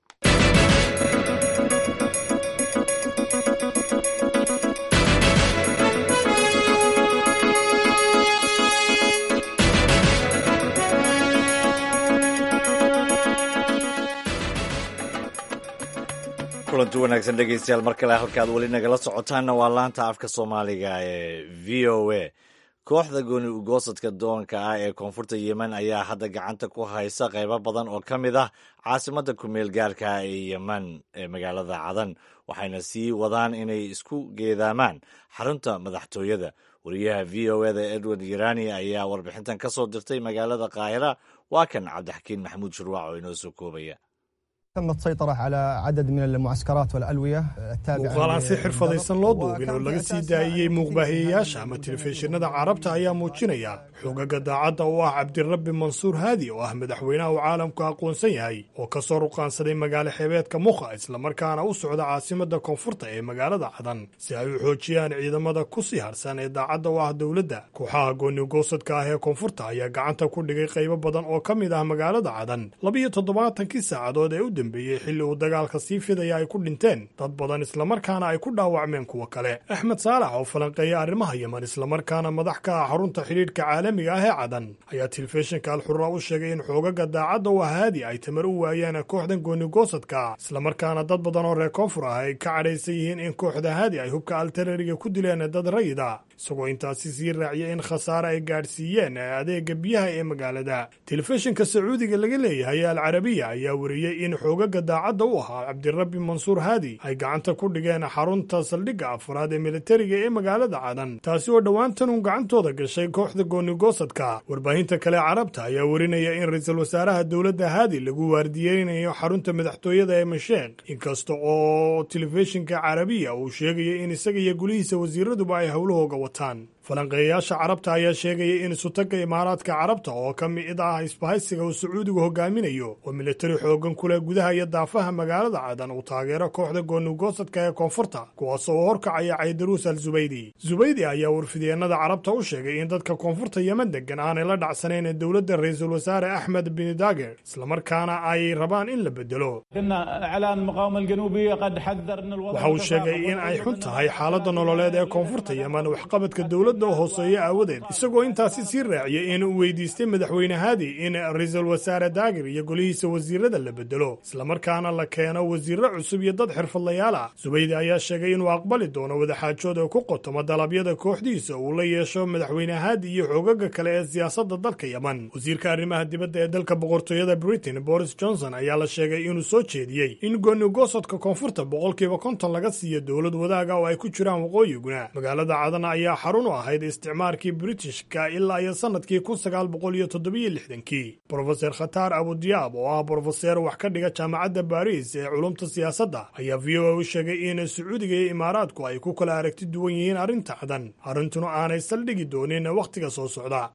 kulanti wanaagsan dhegeystayaal mar kale halkaad weli nagala socotaanna waa laanta afka soomaaliga ee v o a kooxda gooni ugoosadka doonka ah ee koonfurta yemen ayaa hadda gacanta ku haysa qaybo badan oo ka mid ah caasimadda kumeel gaarka ee yemen ee magaalada cadan waxayna sii wadaan inay isku geedaamaan xarunta madaxtooyada wariyaha v o eda edward yerani ayaa warbixintan ka soo dirtay magaalada qaahira waa kan cabdixakiin maxamuud shurwac oo inoo soo koobaya تم السيطرة على عدد من المعسكرات والألوية التابعة muuqaal aan si xirfadaysan loo duubin oo laga sii daayiyey muuqbaahiyeyaasha ama telefishinada carabta ayaa muujinaya xogaga daacadda oo ah cabdirabbi mansuur haadi oo ah madaxweynaha uu caalamku aqoonsan yahay oo ka soo ruqaansaday magaalo xeebeedka mukha islamarkaana u socda caasimadda koonfurta ee magaalada cadan si ay u xoojiyaan ciidamada ku sii harsan ee daacadda u ah dowladda kooxaha goonigoosadka ah ee koonfurta ayaa gacanta ku dhigay qaybo badan oo ka mid ah magaalada cadan labiyo toddobaatankii saacadood ee u dambeeyey xilli uu dagaalka sii fidaya ay ku dhinteen dad badan islamarkaana ay ku dhaawacmeen kuwo kale axmed saalax oo falanqeeya arrimaha yemen islamarkaana madax ka ah xarunta xidhiidhka caalamiga ah ee cadan ayaa telefishinka alxurra u sheegay in xoogaga daacadda u haadi ay tamar u waayeen kooxdan goonigoosadka islamarkaana dad badan oo reer koonfur ah ay ka cadhaysan yihiin in kooxda haadi ay hubka altarariga ku dileen dad rayida isagoo intaasi sii raaciyay in khasaare ay gaadhsiiyeen adeega biyaha ee magaalada telefishinka sacuudiga laga leeyahay al carabiya ayaa wariyey in xoogaga daacadda u ahaa cabdirabbi mansuur haadi ay gacanta ku dhigeen xarunta saldhigga afraad ee militariga ee magaalada cadan taasi oo dhowaantan uun gacantooda gashay kooxda goonigoosadka warbaahinta kale carabta ayaa warinaya in ra-iisul wasaaraha dowladda haadi lagu waardiyeynayo xarunta madaxtooyada ee masheekh inkasta oo telefishinka carabiya uu sheegaya in isaga iyo gulihiisa wasiiraduba ay howlahooga wataan falanqeeyayaasha carabta ayaa sheegaya in isutagga imaaraadka carabta oo ka mid ah isbahaysiga uu sacuudigu hogaaminayo oo militari xoogan ku leh gudaha iyo daafaha magaalada cadan uu taageero kooxda goonigoosadka ee koonfurta kuwaasoo u horkacaya caydaruus al zubaydi zubaydi ayaa warfidyeenada carabta u sheegay in dadka koonfurta yemen degan aanay la dhacsanayn dowladda ra-iisul wasaare axmed bin dager islamarkaana ay rabaan in la bedelo waxa uu sheegay in ay xun tahay xaaladda nololeed ee koonfurta yemen waxqabadka dowladda hooseeya aawadeed isagoo intaasi sii raaciyay in uu weydiistay madaxweyne haadi in ra-iisul wasaare daagir iyo golihiisa wasiirada la bedelo islamarkaana la keeno wasiirro cusub iyo dad xirfadlayaal ah subaydi ayaa sheegay inuu aqbali doono wadaxaajood oo ku qotoma dalabyada kooxdiisa uu la yeesho madaxweyne haadi iyo xoogaga kale ee siyaasadda dalka yemen wasiirka arrimaha dibadda ee dalka boqortooyada britain boris johnson ayaa la sheegay inuu soo jeediyey in goonigoosodka koonfurta boqolkiiba konton laga siiyo dowlad wadaaga oo ay ku jiraan waqooyiguna magaalada cadan ayaa xarun u ahayd isticmaarkii britishka ilaa iyo sannadkii kun sagaal boqol iyo toddobiyo lixdankii brofeser khataar abudiyaab oo ah brofeseer wax ka dhiga jaamacadda baris ee culumta siyaasadda ayaa v o a u sheegay in sacuudiga iyo imaaraadku ay ku kala aragti duwan yihiin arrinta cadan arrintuna aanay saldhigi doonin wakhtiga soo socda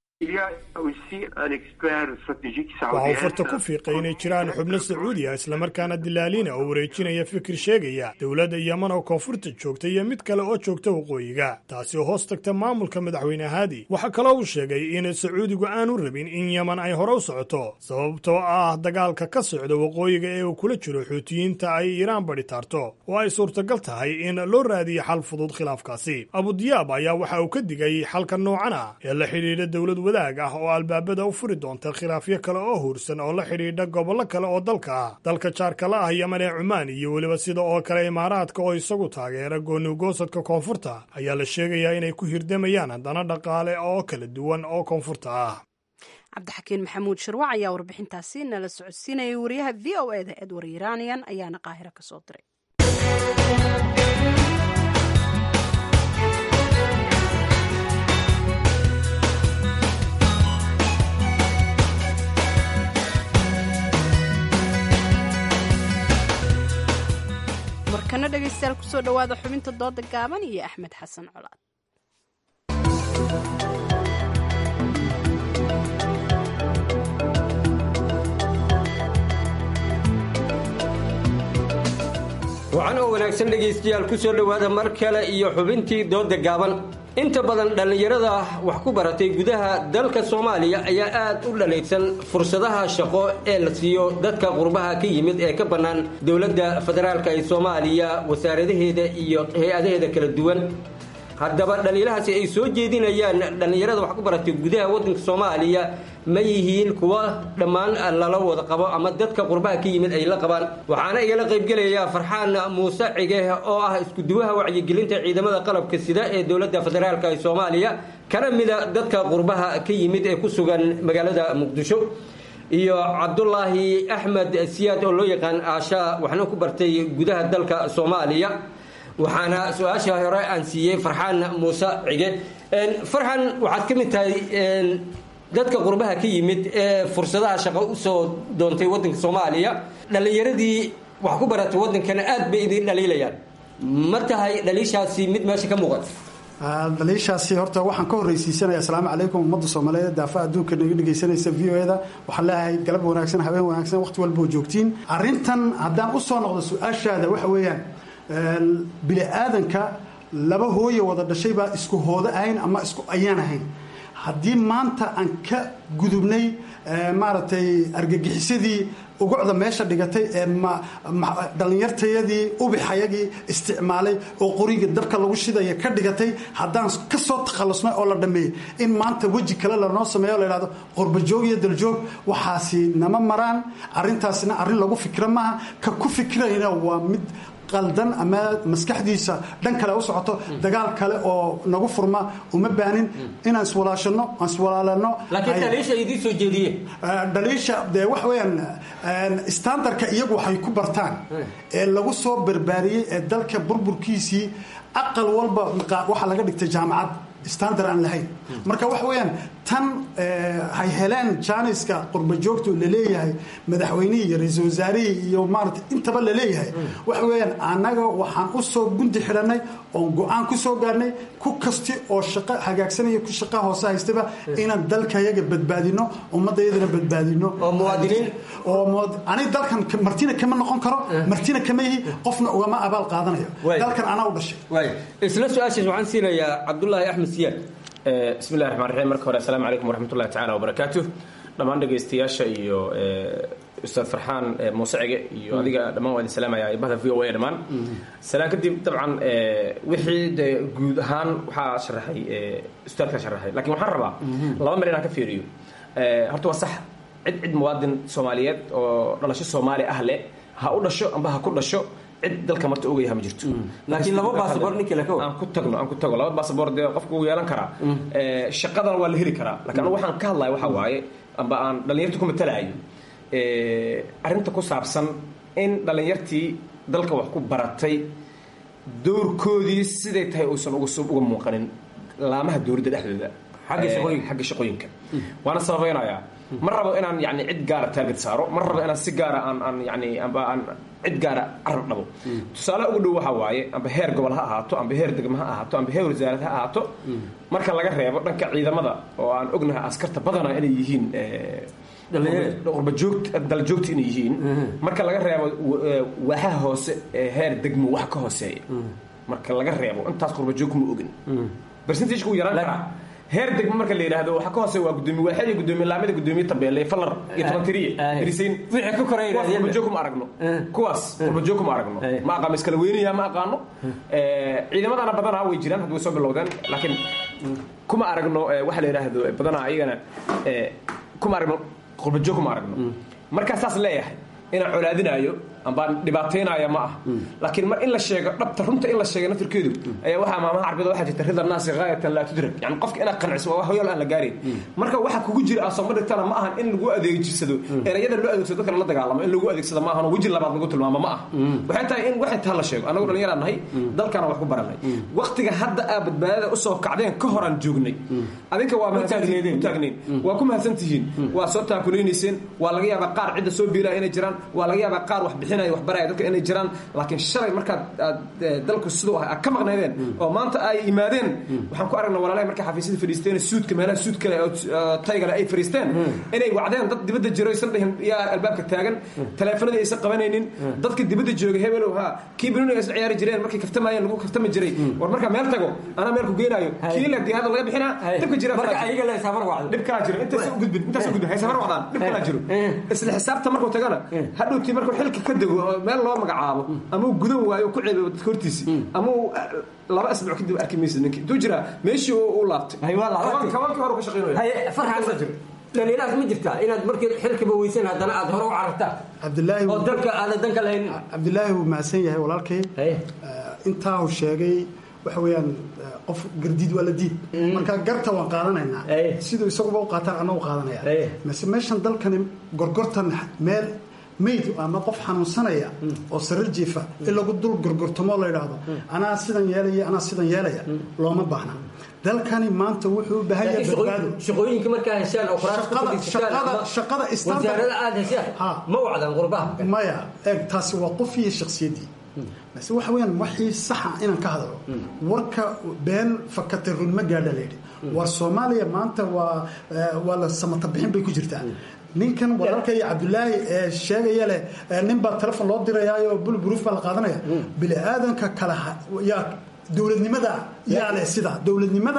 waxa uu farta ku fiiqay inay jiraan xubno sacuudi ah islamarkaana dilaalina oo wareejinaya fikir sheegaya dowladda yeman oo koonfurta joogta iyo mid kale oo joogta waqooyiga taasi oo hoos tagta maamulka madaxweyne haadi waxaa kaloo uu sheegay in sacuudigu aanu rabin in yeman ay hore u socoto sababtoo ah dagaalka ka socda waqooyiga ee uu kula jiro xuutiyiinta ay iiraan badhi taarto oo ay suurtagal tahay in loo raadiyo xal fudud khilaafkaasi abudiyaab ayaa waxa uu ka digay xalka noocan ah ee la xidhiidha dowlad wadaag ah oo albaabada u furi doonta khilaafyo kale oo huursan oo la xidhiidha gobollo kale oo dalka ah dalka jaarkala ah yeman ee cumaan iyo weliba sida oo kale imaaraadka oo isagu taageera goonigoosadka koonfurta ayaa la sheegayaa inay ku hirdamayaan dana dhaqaale oo kala duwan oo koonfurta ah cabdixakiin maxamuud shirwac ayaa warbixintaasi nala socodsiinayay wariyaha v o e da edward iranian ayaana qaahiro ka soo diray markana dhegaystayaal kusoo dhowaada xubinta dooda gaaban iyo axmed xasan colaad wacan oo wanaagsan dhegaystayaal ku soo dhowaada mar kale iyo xubintii dooda gaaban inta badan dhallinyarada wax ku baratay gudaha dalka soomaaliya ayaa aad u dhaleegsan fursadaha shaqo ee la siiyo dadka qurbaha ka yimid ee ka bannaan dowladda federaalk ee soomaaliya wasaaradaheeda iyo hay-adaheeda kala duwan haddaba dhaliilahaasi ay soo jeedinayaan dhallinyarada wax ku baratay gudaha waddanka soomaaliya ma yihiin kuwa dhammaan lala wada qabo ama dadka qurbaha ka yimid ay la qabaan waxaana igala qaybgelaya farxaan muuse cige oo ah iskuduwaha wacyigelinta ciidamada qalabka sida ee dowladda federaalk ee soomaaliya kana mida dadka qurbaha ka yimid ee ku sugan magaalada muqdisho iyo cabdulaahi axmed siyaad oo loo yaqaan aasha waxna ku bartay gudaha dalka soomaaliya waxaana su-aasha hore aan siiyey farxaan muuse cige farxan waxaad ka mid tahay dadka qurbaha ka yimid ee fursadaha shaqo usoo doontay waddanka soomaaliya dhallinyaradii wax ku baratay waddankana aad bay idin dhaliilayaan ma tahay dhaliishaasi mid meesha ka muuqata dhaliishaasi horta waxaan ka horreysiisanaya asalaamu calaykum ummadda soomaaliyeed daafa adduunka naga dhegaysanaysa v o eda waxaan leeyahay galab wanaagsan habeen wanaagsan waqti walboo joogtiin arrintan haddaan usoo noqdo su-aashaada waxa weeyaan bini aadanka laba hooye wada dhashay baa isku hoodo ahayn ama isku ayaan ahayn haddii maanta aan ka gudubnay maaragtay argagixisadii ugucda meesha dhigatay ee dhallinyartayadii ubixayagii isticmaalay oo qoriga dabka lagu shidaya ka dhigatay haddaan ka soo takhallusnay oo la dhammeeyey in maanta weji kale lanoo sameeyo la yidhahdo qorbajoog iyo daljoog waxaasi nama maraan arrintaasina arrin lagu fikra maaha ka ku fikrayna waa mid qaldan ama maskaxdiisa dhan kale u socoto dagaal kale oo nagu furma uma baanin inaan iswalaashano aan iswalaalano laakiin dhaliisha idiin soo jeediye dhaliisha dee waxa weeyaan standardka iyagu waxay ku bartaan ee lagu soo barbaariyey ee dalka burburkiisii aqal walba waxaa laga dhigtay jaamacad standard aan lahayn marka waxa weeyaan tan hay heleen jaaniska qurba joogto laleeyahay madaxweynihii iyo ra-iisul wasaarihii iyo maarata intaba laleeyahay waxa weeyaan annaga waxaan u soo gundi xidhanay oon go-aan ku soo gaarnay ku kasti oo shaqo hagaagsanaya ku shaqa hoose haystaba inaan dalkayaga badbaadino ummadayadana badbaadino oo muwaadiniin oo ani dalkan martina kama noqon karo martina kama yihi qofna ugama abaal qaadanayo dalkan anaa u dhashay isla su-aashaas waxaan siinayaa cabdulaahi axmed siyaad bismi llahi raxmaan raxiim marka hore assalaamu calaykum waraxmatullahi tacala wabarakaatu dhammaan dhegaystayaasha iyo ustaad farxaan muuse cige iyo adiga dhammaan waa idin salaamaya ibahda v o a dhammaan salaan kadib dabcan wixii de guud ahaan waxaa sharaxay ustaadka sharaxay lakin waxaan rabaa laba meel inaan ka fiiriyo horta waa sax cid cid muwaadin soomaaliyeed oo dhalasho soomaali ah leh ha u dhasho amba ha ku dhasho cid dalka marta ogayaha ma jirto laakiin laba baasabor ninkii laka aan ku tagno aan ku tago laba baasabor dee qofku wuu yeelan karaa shaqadan waa la heli karaa lakin anigu waxaan ka hadlaya waxa waaye amba aan dhallinyarta ku matalaayo arrinta ku saabsan in dhallinyartii dalka wax ku baratay doorkoodii siday tahay uusan uga muuqanin laamaha dowladda dhexdooda xagga shaqooyinka waana sababaynayaa ma rabo inaan yani cid gaara taarget saaro ma rabo inaan si gaara aan aan yani amba aan cid gaara carab dhabo tusaale ugu dhow waxaa waaye amba heer gobol ha ahaato amba heer degmo ha ahaato amba heer wasaarad ha ahaato marka laga reebo dhanka ciidamada oo aan ognahay askarta badana inay yihiin qurbajoog daljoogta inay yihiin marka laga reebo waaxaha hoose ee heer degmo wax ka hooseeya marka laga reebo intaas qurbajoog ma ogin percentage ku yaraan karaa heer degmo marka la yidhaahdo waxa ka hoose waa gudoomiye waaxyada gudoomiye laamada gudoomiye tabeelle falar iyo tabantiriye dirisayn wixii ka koreeya qurbajoog kuma aragno kuwaas qurbajoog kuma aragno ma aqaano iskala weynaya ma aqaano ciidamadana badanaa way jiraan hadda way soo bilowdeen laakiin kuma aragno waxa la yidhaahdo badanaa ayagana kuma aragno qurbajoog kuma aragno markaa saas leeyahay inaan colaadinaayo ambaan dhibaataynaya ma ah laakiin mar in la sheego dhabta runta in la sheega naftirkeedu ayaa waxaa maamaha carbida waxaa jirta rida naasi gaayatan laa tudrak yani qofka inaad qanciso waa hoyaal aan la gaarayn marka waxa kugu jira aad sooma dhigtana ma ahan in lagu adeegsado erayada loo adeegsado dadka la dagaalamo in lagu adeegsado ma ahan weji labaad lagu tilmaamo ma ah waxay tahay in waxay taa la sheego annagu dhallinyaraan nahay dalkana wax ku baranay waqtiga hadda aa badbaadada usoo kacdeen ka horaan joognay adinka waa taagnayn waa ku mahadsan tihiin waa soo taakulaynayseen waa laga yaabaa qaar cidda soo biilaya inay jiraan waa laga yaabaa qaar wax bixinaya wax baraya dadka inay jiraan laakiin shalay markaad aad dalku siduu ahay aad ka maqnaydeen oo maanta ay yimaadeen waxaan ku aragnaa walaalahay markay xafiisyada fadhiisteen suudka meelaha suud kale oo taygale ay fadhiisteen inay wacdeen dad dibadda jiro aysan dhihin yaa albaabka taagan taleefanadii aysan qabanaynin dadka dibadda jooga hebelow ha kii binuni aysan ciyaari jireen markay kaftamaayeen lagu kaftami jiray war markaa meel tago anaa meel ku geenaayo kii la diyaada laga bixinaa dhibka jira marka ayaga la safar wacdo dhib kalaa jiro intaas u gudbin intaas u gudbin hay safar wacdaan dhib kalaa jiro isla xisaabta markuu tagana hadhowtii markuu xilka ka dego meel loo magacaabo ama uu gudan waayo ku ceebeyo dadka hortiisi ama uu laba asbuuc kadib arki maysa ninki intuu jiraa meeshii u laabtay kabankii hore ka shaqeynaya farxan dhalinyaraas ma jirtaa inaad markii xilkiba weysan haddana aad hore u carartaa cabdilaahi oo dalka aadan danka lahayn cabdilaahi wuu mahadsan yahay walaalkay intaa uu sheegay waxa weeyaan qof gardiid waa la diid marka garta waan qaadanaynaa siduu isaguba u qaataan annagu qaadanaya mase meeshan dalkani gorgortan meel mayd ama qof xanuunsanaya oo sarir jiifa in lagu dul gorgortamo la yidhaahdo anaa sidan yeelaya anaa sidan yeelaya looma baahna dalkani maanta wuxuu u baahan yahay badbaado shaqooyinka markaa heshaan oo shaqada wasaarada aad heshaan ma wacdan qurbaha maya eeg taasi waa qof iyo shakhsiyaddii base waxa weeyaan waxii saxa inaan ka hadlo warka been fakatay run ma gaadha layidhi war soomaaliya maanta waa waa la samata bixin bay ku jirtaa ninkan walaalka iyo cabdulaahi ee sheegaya leh nin baa telefon loo dirayaayo bulburuuf baa la qaadanaya bini aadanka kale yaa dowladnimada yaa leh sida dowladnimada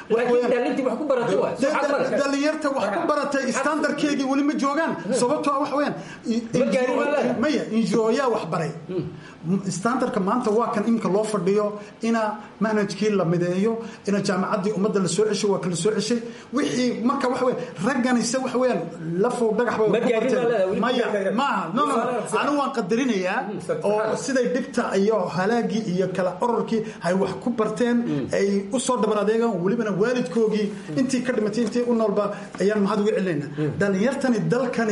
dhalinyarta wax ku baratay standardkeegii weli ma joogaan sababtoo wax weyaan maya injirooyaa wax baray standardka maanta waa kan iminka loo fadhiyo ina manhajkii la mideeyo ina jaamacaddii ummadda la soo ceshay waa ka la soo ceshay wixii marka waxa weya ragganise waxa weeyaan lafow dhagax bay ku barteen maya maaha no no anigu waan qadarinayaa oo siday dhibta iyo halaagii iyo kala ororkii ay wax ku barteen ay u soo dhabar adeegaan welibana waalidkoogii intii ka dhimatay intii u noolba ayaan mahad uga celinaynaa dhalinyartani dalkani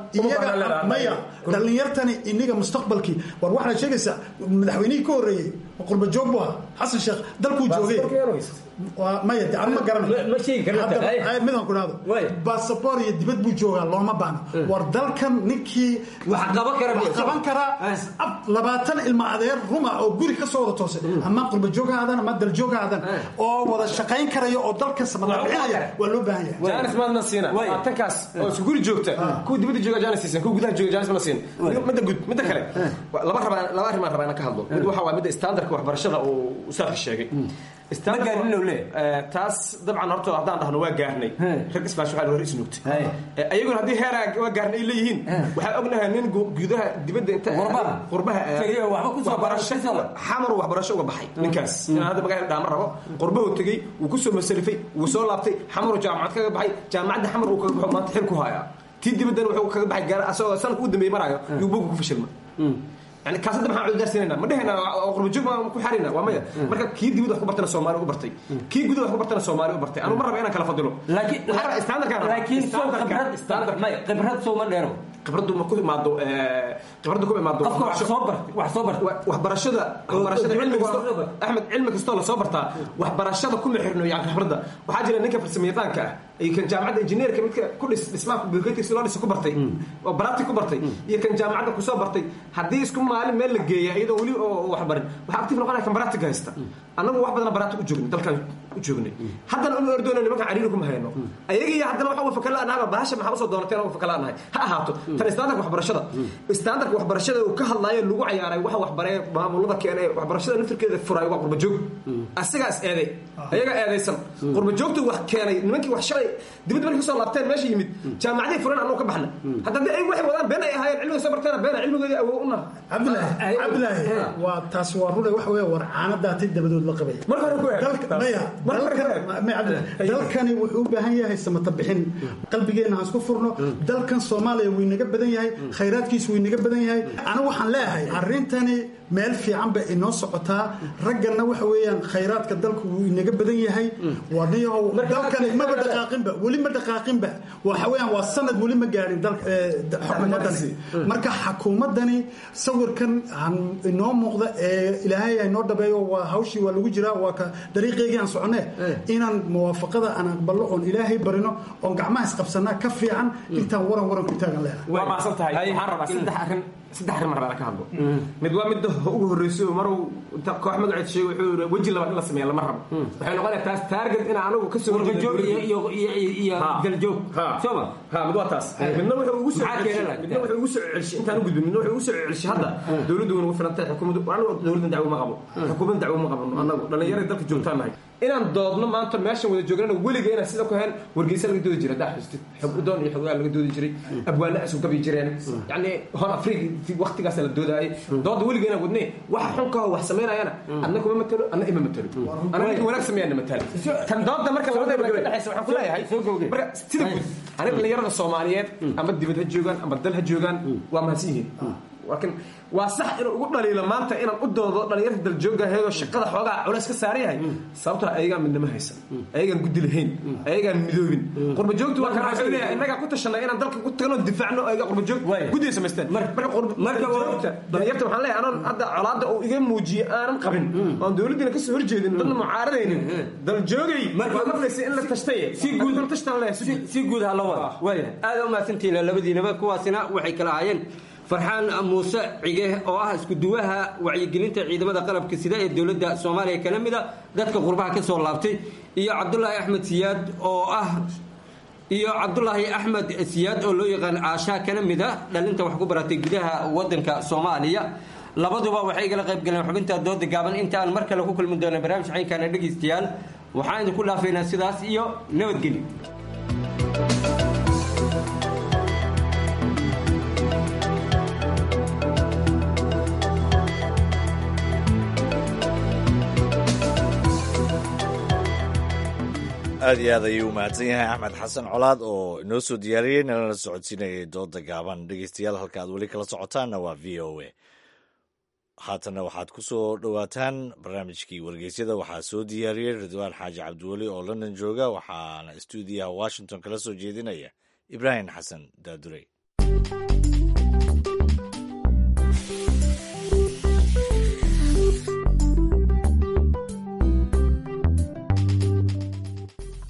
iyaga maya dhalinyartani iniga mustaqbalkii war waxaad sheegaysaa madaxweynihii ka horreeyey ma qurba joog buu ahaa xasan sheekh dalkuu joogay waa maya de anu ma garanayo ma sheegi karna Hadda- ay, midaan ku dhahdo basaboor iyo dibad buu joogaa looma baahno war dalkan ninkii wax qaban kara wax qaban karaa ab- labaatan ilma adeer ruma oo guri ka soo wada toosay ama qurba joog ha aadaan ama dal joog ha aadaan oo wada shaqayn karaya oo dalkan samadabicinaya waa loo baahan yahay jaanis maadna siina tankaas oo isku guri joogta kuwa dibadda jooga jaanis siisan kuwa gudaha jooga jaanis mana siin midda gud midda kale laba rabaa laba arrimaan rabaa inaan ka hadlo mid waxa waa midda standardka waxbarashada uu ustaadka sheegay taas dabcan horta haddaan dhahno waa gaarnay rag islaash waxaa hore isnuugtay ayaguna haddii heeraa waa gaarnay ay leeyihiin waxaa ognahay nin gu- gudaha dibadda inta qurbaha Tegey oo waxba ku soo waxbarasho xamar uu waxbarasho uga baxay ninkaas inaan hadda magaala dhaama rabo qurbahu tegey wuu kusoo masalifay wuu soo laabtay xamaru jaamacad kaga baxay jaamacadda xamar uu kaga baxo maanta xil ku hayaa tii dibaddana wuxuu kaga baxay gaar asagoo sanadka u dambeeyey maraayo yuu boga ku fashilma yani kaas hadda maxaan cudurdaarsinayna ma dhehayna oo qurbajoog baan ku xarina waa maya marka kii dibadda wax ku bartana soomaali u bartay kii gudaha wax ku bartana soomaali u bartay anu ma raba inaan kala fadilo laakiin Waxaan rabaa standardkaan rabaa. laakiin soo Standardkaan. khibrad standard may khibrad soo ma dheero khibraddu ma ku imaado khibraddu ku imaado qofka wax soo bartay wax soo bartay waxbarashada waxbarashada oo- cilmi oo- kasto axmed cilmi kastoo la soo bartaa waxbarashada kuma xirno yani khibradda waxaa jira ninka farsamayaqaanka ah iyo kan jaamacadda injineerka midka ku dhis dhismaha bulkeetiga si loo dhisa ku bartay oo barati ku bartay iyo kan jaamacadda kusoo bartay haddii isku maalin meel la geeya iyadoo weli oo wax barin waxaa active noqonaya kan baratiga haysta annagu wax badan barati u joognay dalkan u joognay haddana uma ordoona nimanka cariiri kuma hayno ayaga iyo haddana waxa fakala anaaba bahasha maxaa usoo doonateen oo fakala anahay ha ahaato tan standardka waxbarashada standardka waxbarashada uu ka hadlaayo lagu cayaaray waxa waxbaree maamulada keenay waxbarashada naftirkeeda furay waa qurba joog asigaas eeday ayaga eedaysan qurba joogtu wax keenay nimankii wax shalay dibadda markay soo laabteen meesha yimid jaamacaday furan anuu ka baxna hadda haddii ay waxay wadaan been ay ahaayeen cilmiga soo barteena beena cilmigoodii awow u naha cabdilaahi cabdilaahi waa taasi waa rune waxa weeye war caanadaatay dabadood la qabaya marka hore ku eeg Dalka- maya dalkan- maya cabdilaahi, dalkani wuxuu u baahan yahay samata bixin qalbigeenna aan isku furno dalkan soomaaliya wuu inaga badan yahay khayraadkiisu wuu inaga badan yahay anigu waxaan leeyahay arrintani meel fiican bay inoo socotaa ragganna waxa weeyaan khayraadka dalku wuu inaga badan yahay wadiyahow dalkani maba dhaqaaqinba weli ma dhaqaaqinba waxa weeyaan waa sanad weli ma gaadhin dalka ee, da- xukuumaddani marka xukuumaddani sawirkan han- inoo muuqda ee ilaahay ay noo dhabeeyo waa hawshii waa lagu jiraa waa ka dariiqeygii aan soconee inaan muwaafaqada aan aqbalno oon ilaahay barino oon gacmaha isqabsanaa ka fiican intaan waran waran ku taagan leedahay waa maasan tahay waxaan rabaa saddex arrin saddex arrin mar ka hadlo mid waa midda ugu horreysay oo maruu inta koox magaceed sheegay wuxuu yidhi weji labaad in la sameeya lama rabo waxay noqonaya taas target in anagu ka soo Warbajoog iyo- iyo- iyo- iyo- iyo daljoog. Soo ma? ha mid waa taas midna wuxuu ugu soo Maxaa keena celshay midna wuxuu ugu soo celshay intaan u gudbin midna wuxuu ugu soo celshay hadda dowladdu way nagu filan tahay xukuumaddu anagu dowladdan dacwo ma qabo xukuumaddan dacwo ma qabano anagu dhallinyarada dalka joogtaan nahay inaan doodno maanta meeshan wada joognana weliga inaan sida ku hayn wargeysa laga doodi jiray haddaa xustid xog udoon iyo xogaa laga doodi jiray abwaana isu gabi jireen yacni hor afrika waqtigaas la doodaayay dooda weliga inaan wadnay waxa xun ka wax samaynayana adna kuma matalo adna ima matalo ana ninka wanaag sameeyana matalo tan dooda marka labada ka dhexaysa waxaan ku leeyahay marka sida guud aniga dhallinyarada soomaaliyeed ama dibad ha joogaan ama dal ha joogaan waa mahadsan yihiin laakiin waa sax inuu ugu dhaliilo maanta inaan u doodo dhalinyarta daljoogaheedoo shaqada xoogaa culays ka saaran yahay sababtoo ayagaan midnimo haysan ayagaan guddi lahayn ayagaan midoobin qurbajoogtu waa kana wuxuu leeyahay innagaa ku tashanay inaan dalka ku tagno difaacno ayaga qurbajoog guddiay samaysteen marka qurbajoogta dhalinyarta waxaan leeyahay anoon hadda colaadda uu iga muujiye aanan qabin oon dowladdiina kasoo horjeedin dadna mucaaradaynin daljoogay waa maqlaysa in la tashtay si guud tashtan leeyahay si guud ha la wada waaya aad u mahadsantihiin labadiinaba kuwaasina waxay kala ahaayeen farxaan muuse cige oo ah iskuduwaha wacyigelinta ciidamada qalabka sida ee dowladda soomaaliya kana mid a dadka qurbaha ka soo laabtay iyo cabdulaahi axmed siyaad oo ah iyo cabdulaahi axmed siyaad oo loo yaqaan aashaa kana mid a dhalinta wax ku baratay gudaha wadanka soomaaliya labaduba waxay igala qayb galeen xubinta dooda gaaban inta aan mar kale ku kulmi doono barnaamij caynkaana dhegaystayaal waxaan idinku dhaafaynaa sidaas iyo nabadgelyo aad iyo aad ayuu u mahadsan yahay axmed xasan colaad oo inoo soo diyaariyey nalana socodsiinayay dooda gaaban dhegeystayaal halka aad weli kala socotaanna waa v o a haatanna waxaad ku soo dhowaataan barnaamijkii wargeysyada waxaa soo diyaariyey ridwaan xaaji cabdiweli oo london jooga waxaana stuudiyaha washington kala soo jeedinaya ibraahim xasan daadurey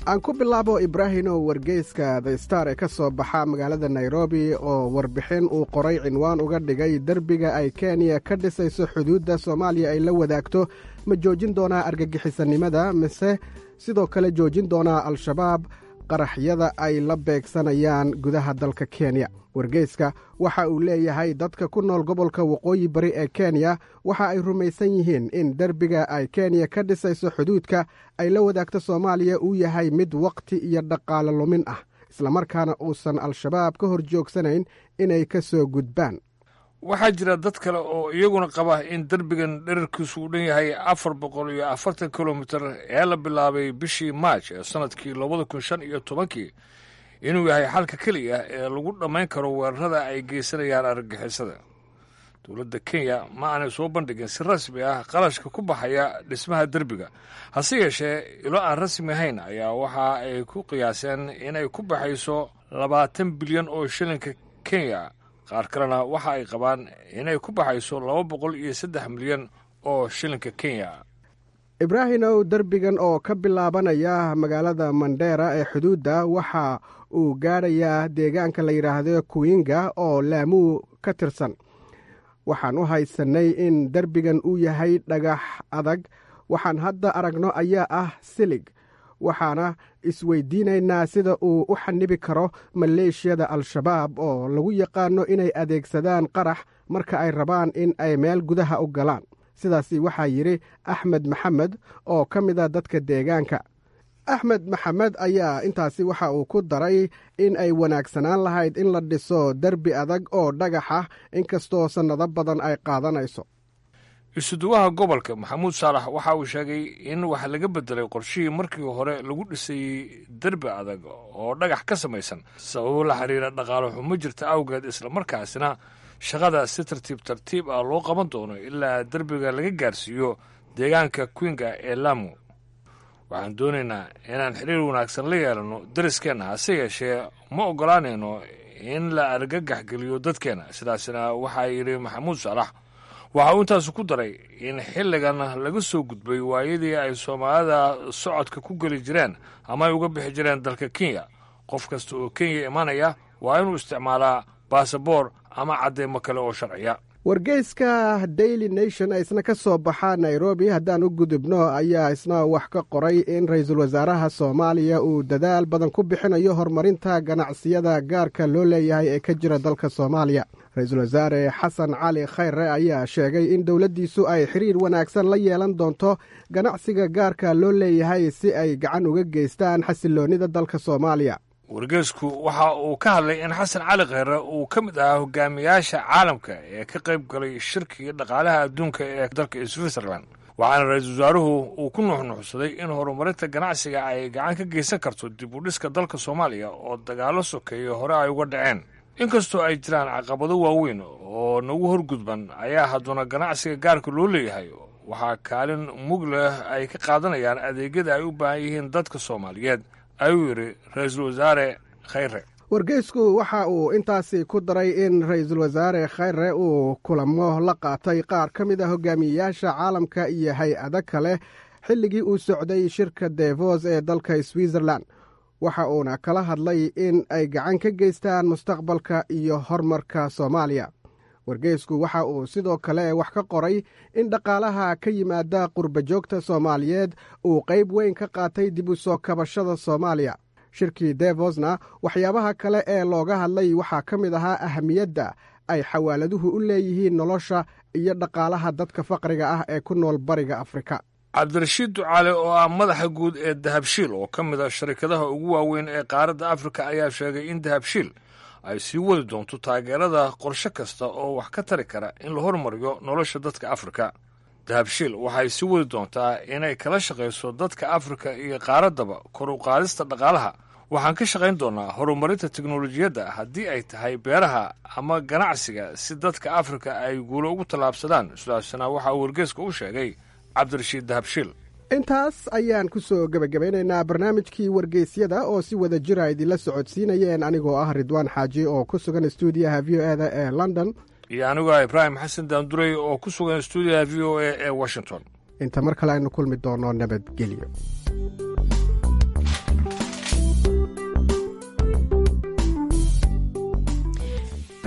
aan ku bilaabo ibraahimow wargeyska the star ee ka soo baxa magaalada nairobi oo warbixin uu qoray cinwaan uga dhigay derbiga ay kenya ka dhisayso xuduudda soomaaliya ay la wadaagto ma joojin doonaa argagixisanimada mise sidoo kale joojin doonaa al-shabaab qaraxyada ay la beegsanayaan gudaha dalka kenya wargeyska waxa uu leeyahay dadka ku nool gobolka waqooyi bari ee kenya waxa ay rumaysan yihiin in derbiga ay kenya ka dhisayso xuduudka ay la wadaagto soomaaliya uu yahay mid wakhti iyo dhaqaale lumin ah islamarkaana uusan al-shabaab ka hor joogsanayn inay ka soo gudbaan waxaa jira dad kale oo iyaguna qaba in derbigan dherarkiisu uu dhan yahay afar boqol iyo afartan kilomitir ee la bilaabay bishii maaj ee sannadkii labada kun shan iyo tobankii inuu yahay xalka keliya ee lagu dhammayn karo weerarada ay geysanayaan argagixisada dowladda kenya ma aanay soo bandhigin si rasmi ah qarashka ku baxaya dhismaha derbiga hase yeeshee ilo aan rasmi ahayn ayaa waxa ay ku qiyaaseen inay ku baxayso labaatan bilyan oo shilinka kenya qaar kalena waxa ay qabaan inay ku baxayso laba boqol iyo saddex milyan oo shilinka kenya ibraahimow derbigan oo ka bilaabanaya magaalada mandheera ee xuduudda waxa uu gaadhayaa deegaanka la yidhaahdo kuwinga oo laamuu ka tirsan waxaan u haysannay in derbigan uu yahay dhagax adag waxaan hadda aragno ayaa ah silig waxaana isweydiinaynaa sida uu u xanibi karo maleeshiyada al-shabaab oo lagu yaqaano inay adeegsadaan qarax marka ay rabaan in ay meel gudaha u galaan sidaasi waxaa yidhi axmed maxamed oo ka mida dadka deegaanka axmed maxamed ayaa intaasi waxa uu ku daray in ay wanaagsanaan lahayd in la dhiso derbi adag oo dhagax ah inkastoo sannado badan ay qaadanayso isuduwaha gobolka maxamuud saalax waxa uu sheegay in wax laga bedelay qorshihii markii hore lagu dhisayey derbi adag oo dhagax ka samaysan sababo la xiriira dhaqaale xumo jirta awgeed islamarkaasina shaqada si tartiib tartiib ah loo qaban doono ilaa derbiga laga gaarsiiyo deegaanka kwinga ee lamu waxaan doonaynaa inaan xiriir wanaagsan la yeelanno dariskeenna hase yeeshee ma oggolaanayno in la argagax geliyo dadkeenna sidaasina waxaa yidhi maxamuud saalax waxa uu intaasu ku daray in xilligan laga soo gudbay waayadii ay soomaalida socodka ku geli jireen ama ay uga bixi jireen dalka kenya qof kasta oo kenya imanaya waa inuu isticmaalaa baasaboor ama cadeymo kale oo sharciya wargeyska daily nation ee isna ka soo baxa nairobi haddaan u gudubno ayaa isna wax ka qoray in ra-iisul wasaaraha soomaaliya uu dadaal badan ku bixinayo horumarinta ganacsiyada gaarka loo leeyahay ee ka jira dalka soomaaliya ra-iisul wasaare xasan cali khayre ayaa sheegay in dowladdiisu ay xiriir wanaagsan la yeelan doonto ganacsiga gaarka loo leeyahay si ay gacan uga geystaan xasiloonnida dalka soomaaliya wargeysku waxa uu ka hadlay in xasan cali kheyre uu ka mid ahaa hogaamiyaasha caalamka ee ka qayb galay shirkiga dhaqaalaha adduunka ee dalka switzerland waxaana ra-iisul wasaaruhu uu ku nuuxnuuxsaday in horumarinta ganacsiga ay gacan ka geysan karto dib u dhiska dalka soomaaliya oo dagaallo sokeeya hore ay uga dhaceen inkastoo ay jiraan caqabado waaweyn oo nagu horgudban ayaa hadduna ganacsiga gaarka loo leeyahay waxaa kaalin mug leh ay ka qaadanayaan adeegyada ay u baahan yihiin dadka soomaaliyeed ayuu yidhi ra-iisul wasaare khayre wargeysku waxa uu intaasi ku daray in ra-iisul wasaare khayre uu kulamo la qaatay qaar ka mid a hogaamiyeyaasha caalamka iyo hay-ado kale xilligii uu socday shirka devos ee dalka switzerland waxa uuna kala hadlay in ay gacan ka geystaan mustaqbalka iyo horumarka soomaaliya wargeysku waxa uu sidoo kale wax ka qoray in dhaqaalaha ka yimaada qurbajoogta soomaaliyeed uu qayb weyn ka qaatay dib u soo kabashada soomaaliya shirkii devosna waxyaabaha kale ee looga hadlay waxaa ka mid ahaa ahamiyadda ay xawaaladuhu u leeyihiin nolosha iyo dhaqaalaha dadka faqriga ah ee ku nool bariga afrika cabdirashiid ducaale oo ah madaxa guud ee dahabshiil oo ka mid a sharikadaha ugu waaweyn ee qaaradda afrika ayaa sheegay in dahabshiil ay sii wadi doonto taageerada qorshe kasta oo wax ka tari kara in la hormariyo nolosha dadka afrika dahabshiil waxay sii wadi doontaa inay kala shaqayso dadka afrika iyo qaaraddaba kor u qaadista dhaqaalaha waxaan ka shaqayn doonnaa horumarinta teknolojiyadda haddii ay tahay beeraha ama ganacsiga si dadka afrika ay guulo ugu tallaabsadaan sidaasna waxaa uu wargeeska u sheegay cabdirashiid dahabshiil intaas ayaan ku soo gebagabeynaynaa barnaamijkii wargeysyada oo si wada jira idinla socodsiinayeen anigoo ah ridwaan xaaji oo ku sugan stuudiyaha v o eda ee london iyo anigoo ibraahim xasan daanduray oo ku sugan stuudiyaha v o a ee washington inta mar kale aynu kulmi doono nabadgelyo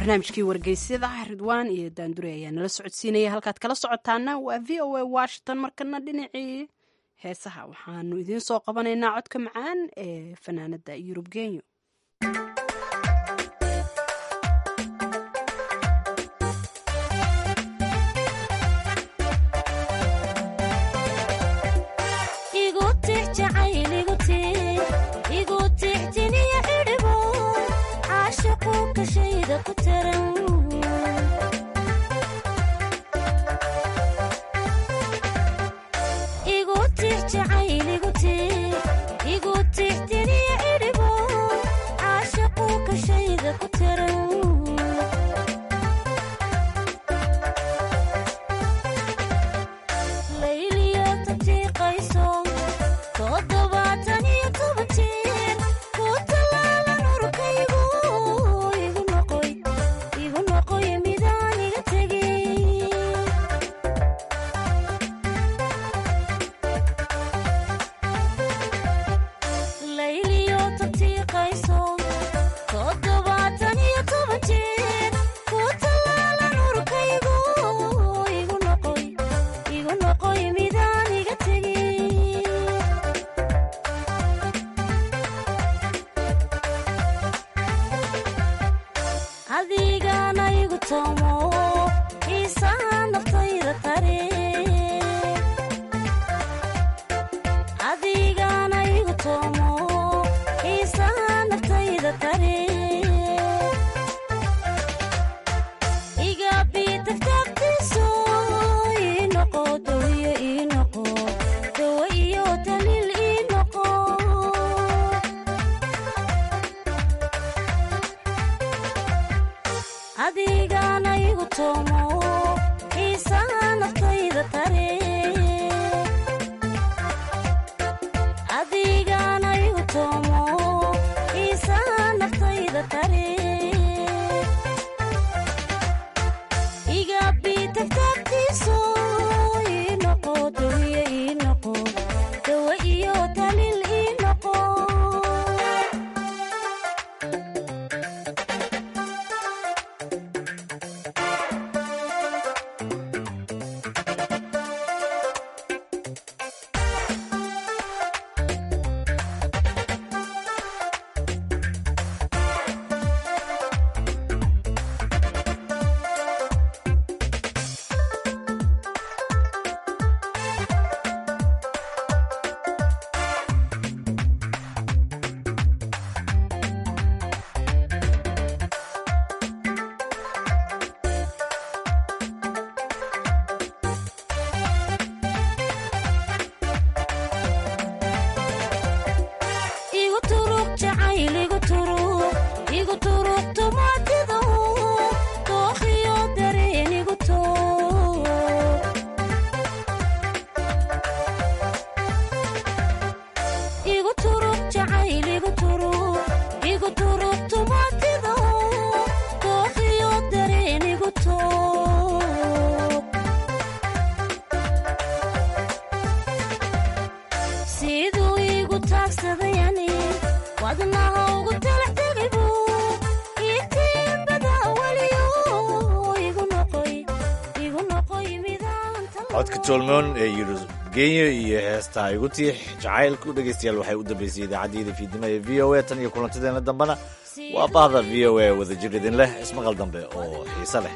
barnaamijkii wargeysyada ridwaan iyo daandure ayaa nala socodsiinaya halkaad kala socotaana waa v o a washington markana dhinacii heesaha waxaanu idiin soo qabanaynaa codka macaan ee fanaanada yurub genyo codka tolmoon ee yurub genyo iyo heestaa igu tiix jacaylku dhegaystayaal waxay u dambaysay idaacaddiyada fiidnimo ee v o a tan iyo kulantadeena dambena waa bahda v o a wadajir idin leh ismaqal dambe oo xiise leh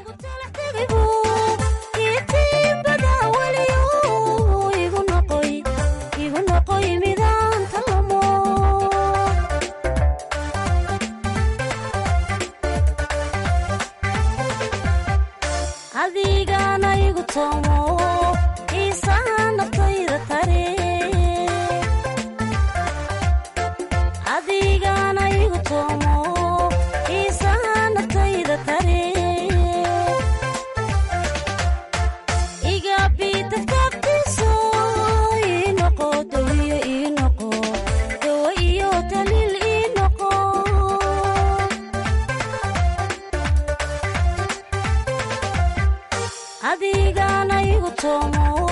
adigana igu toomo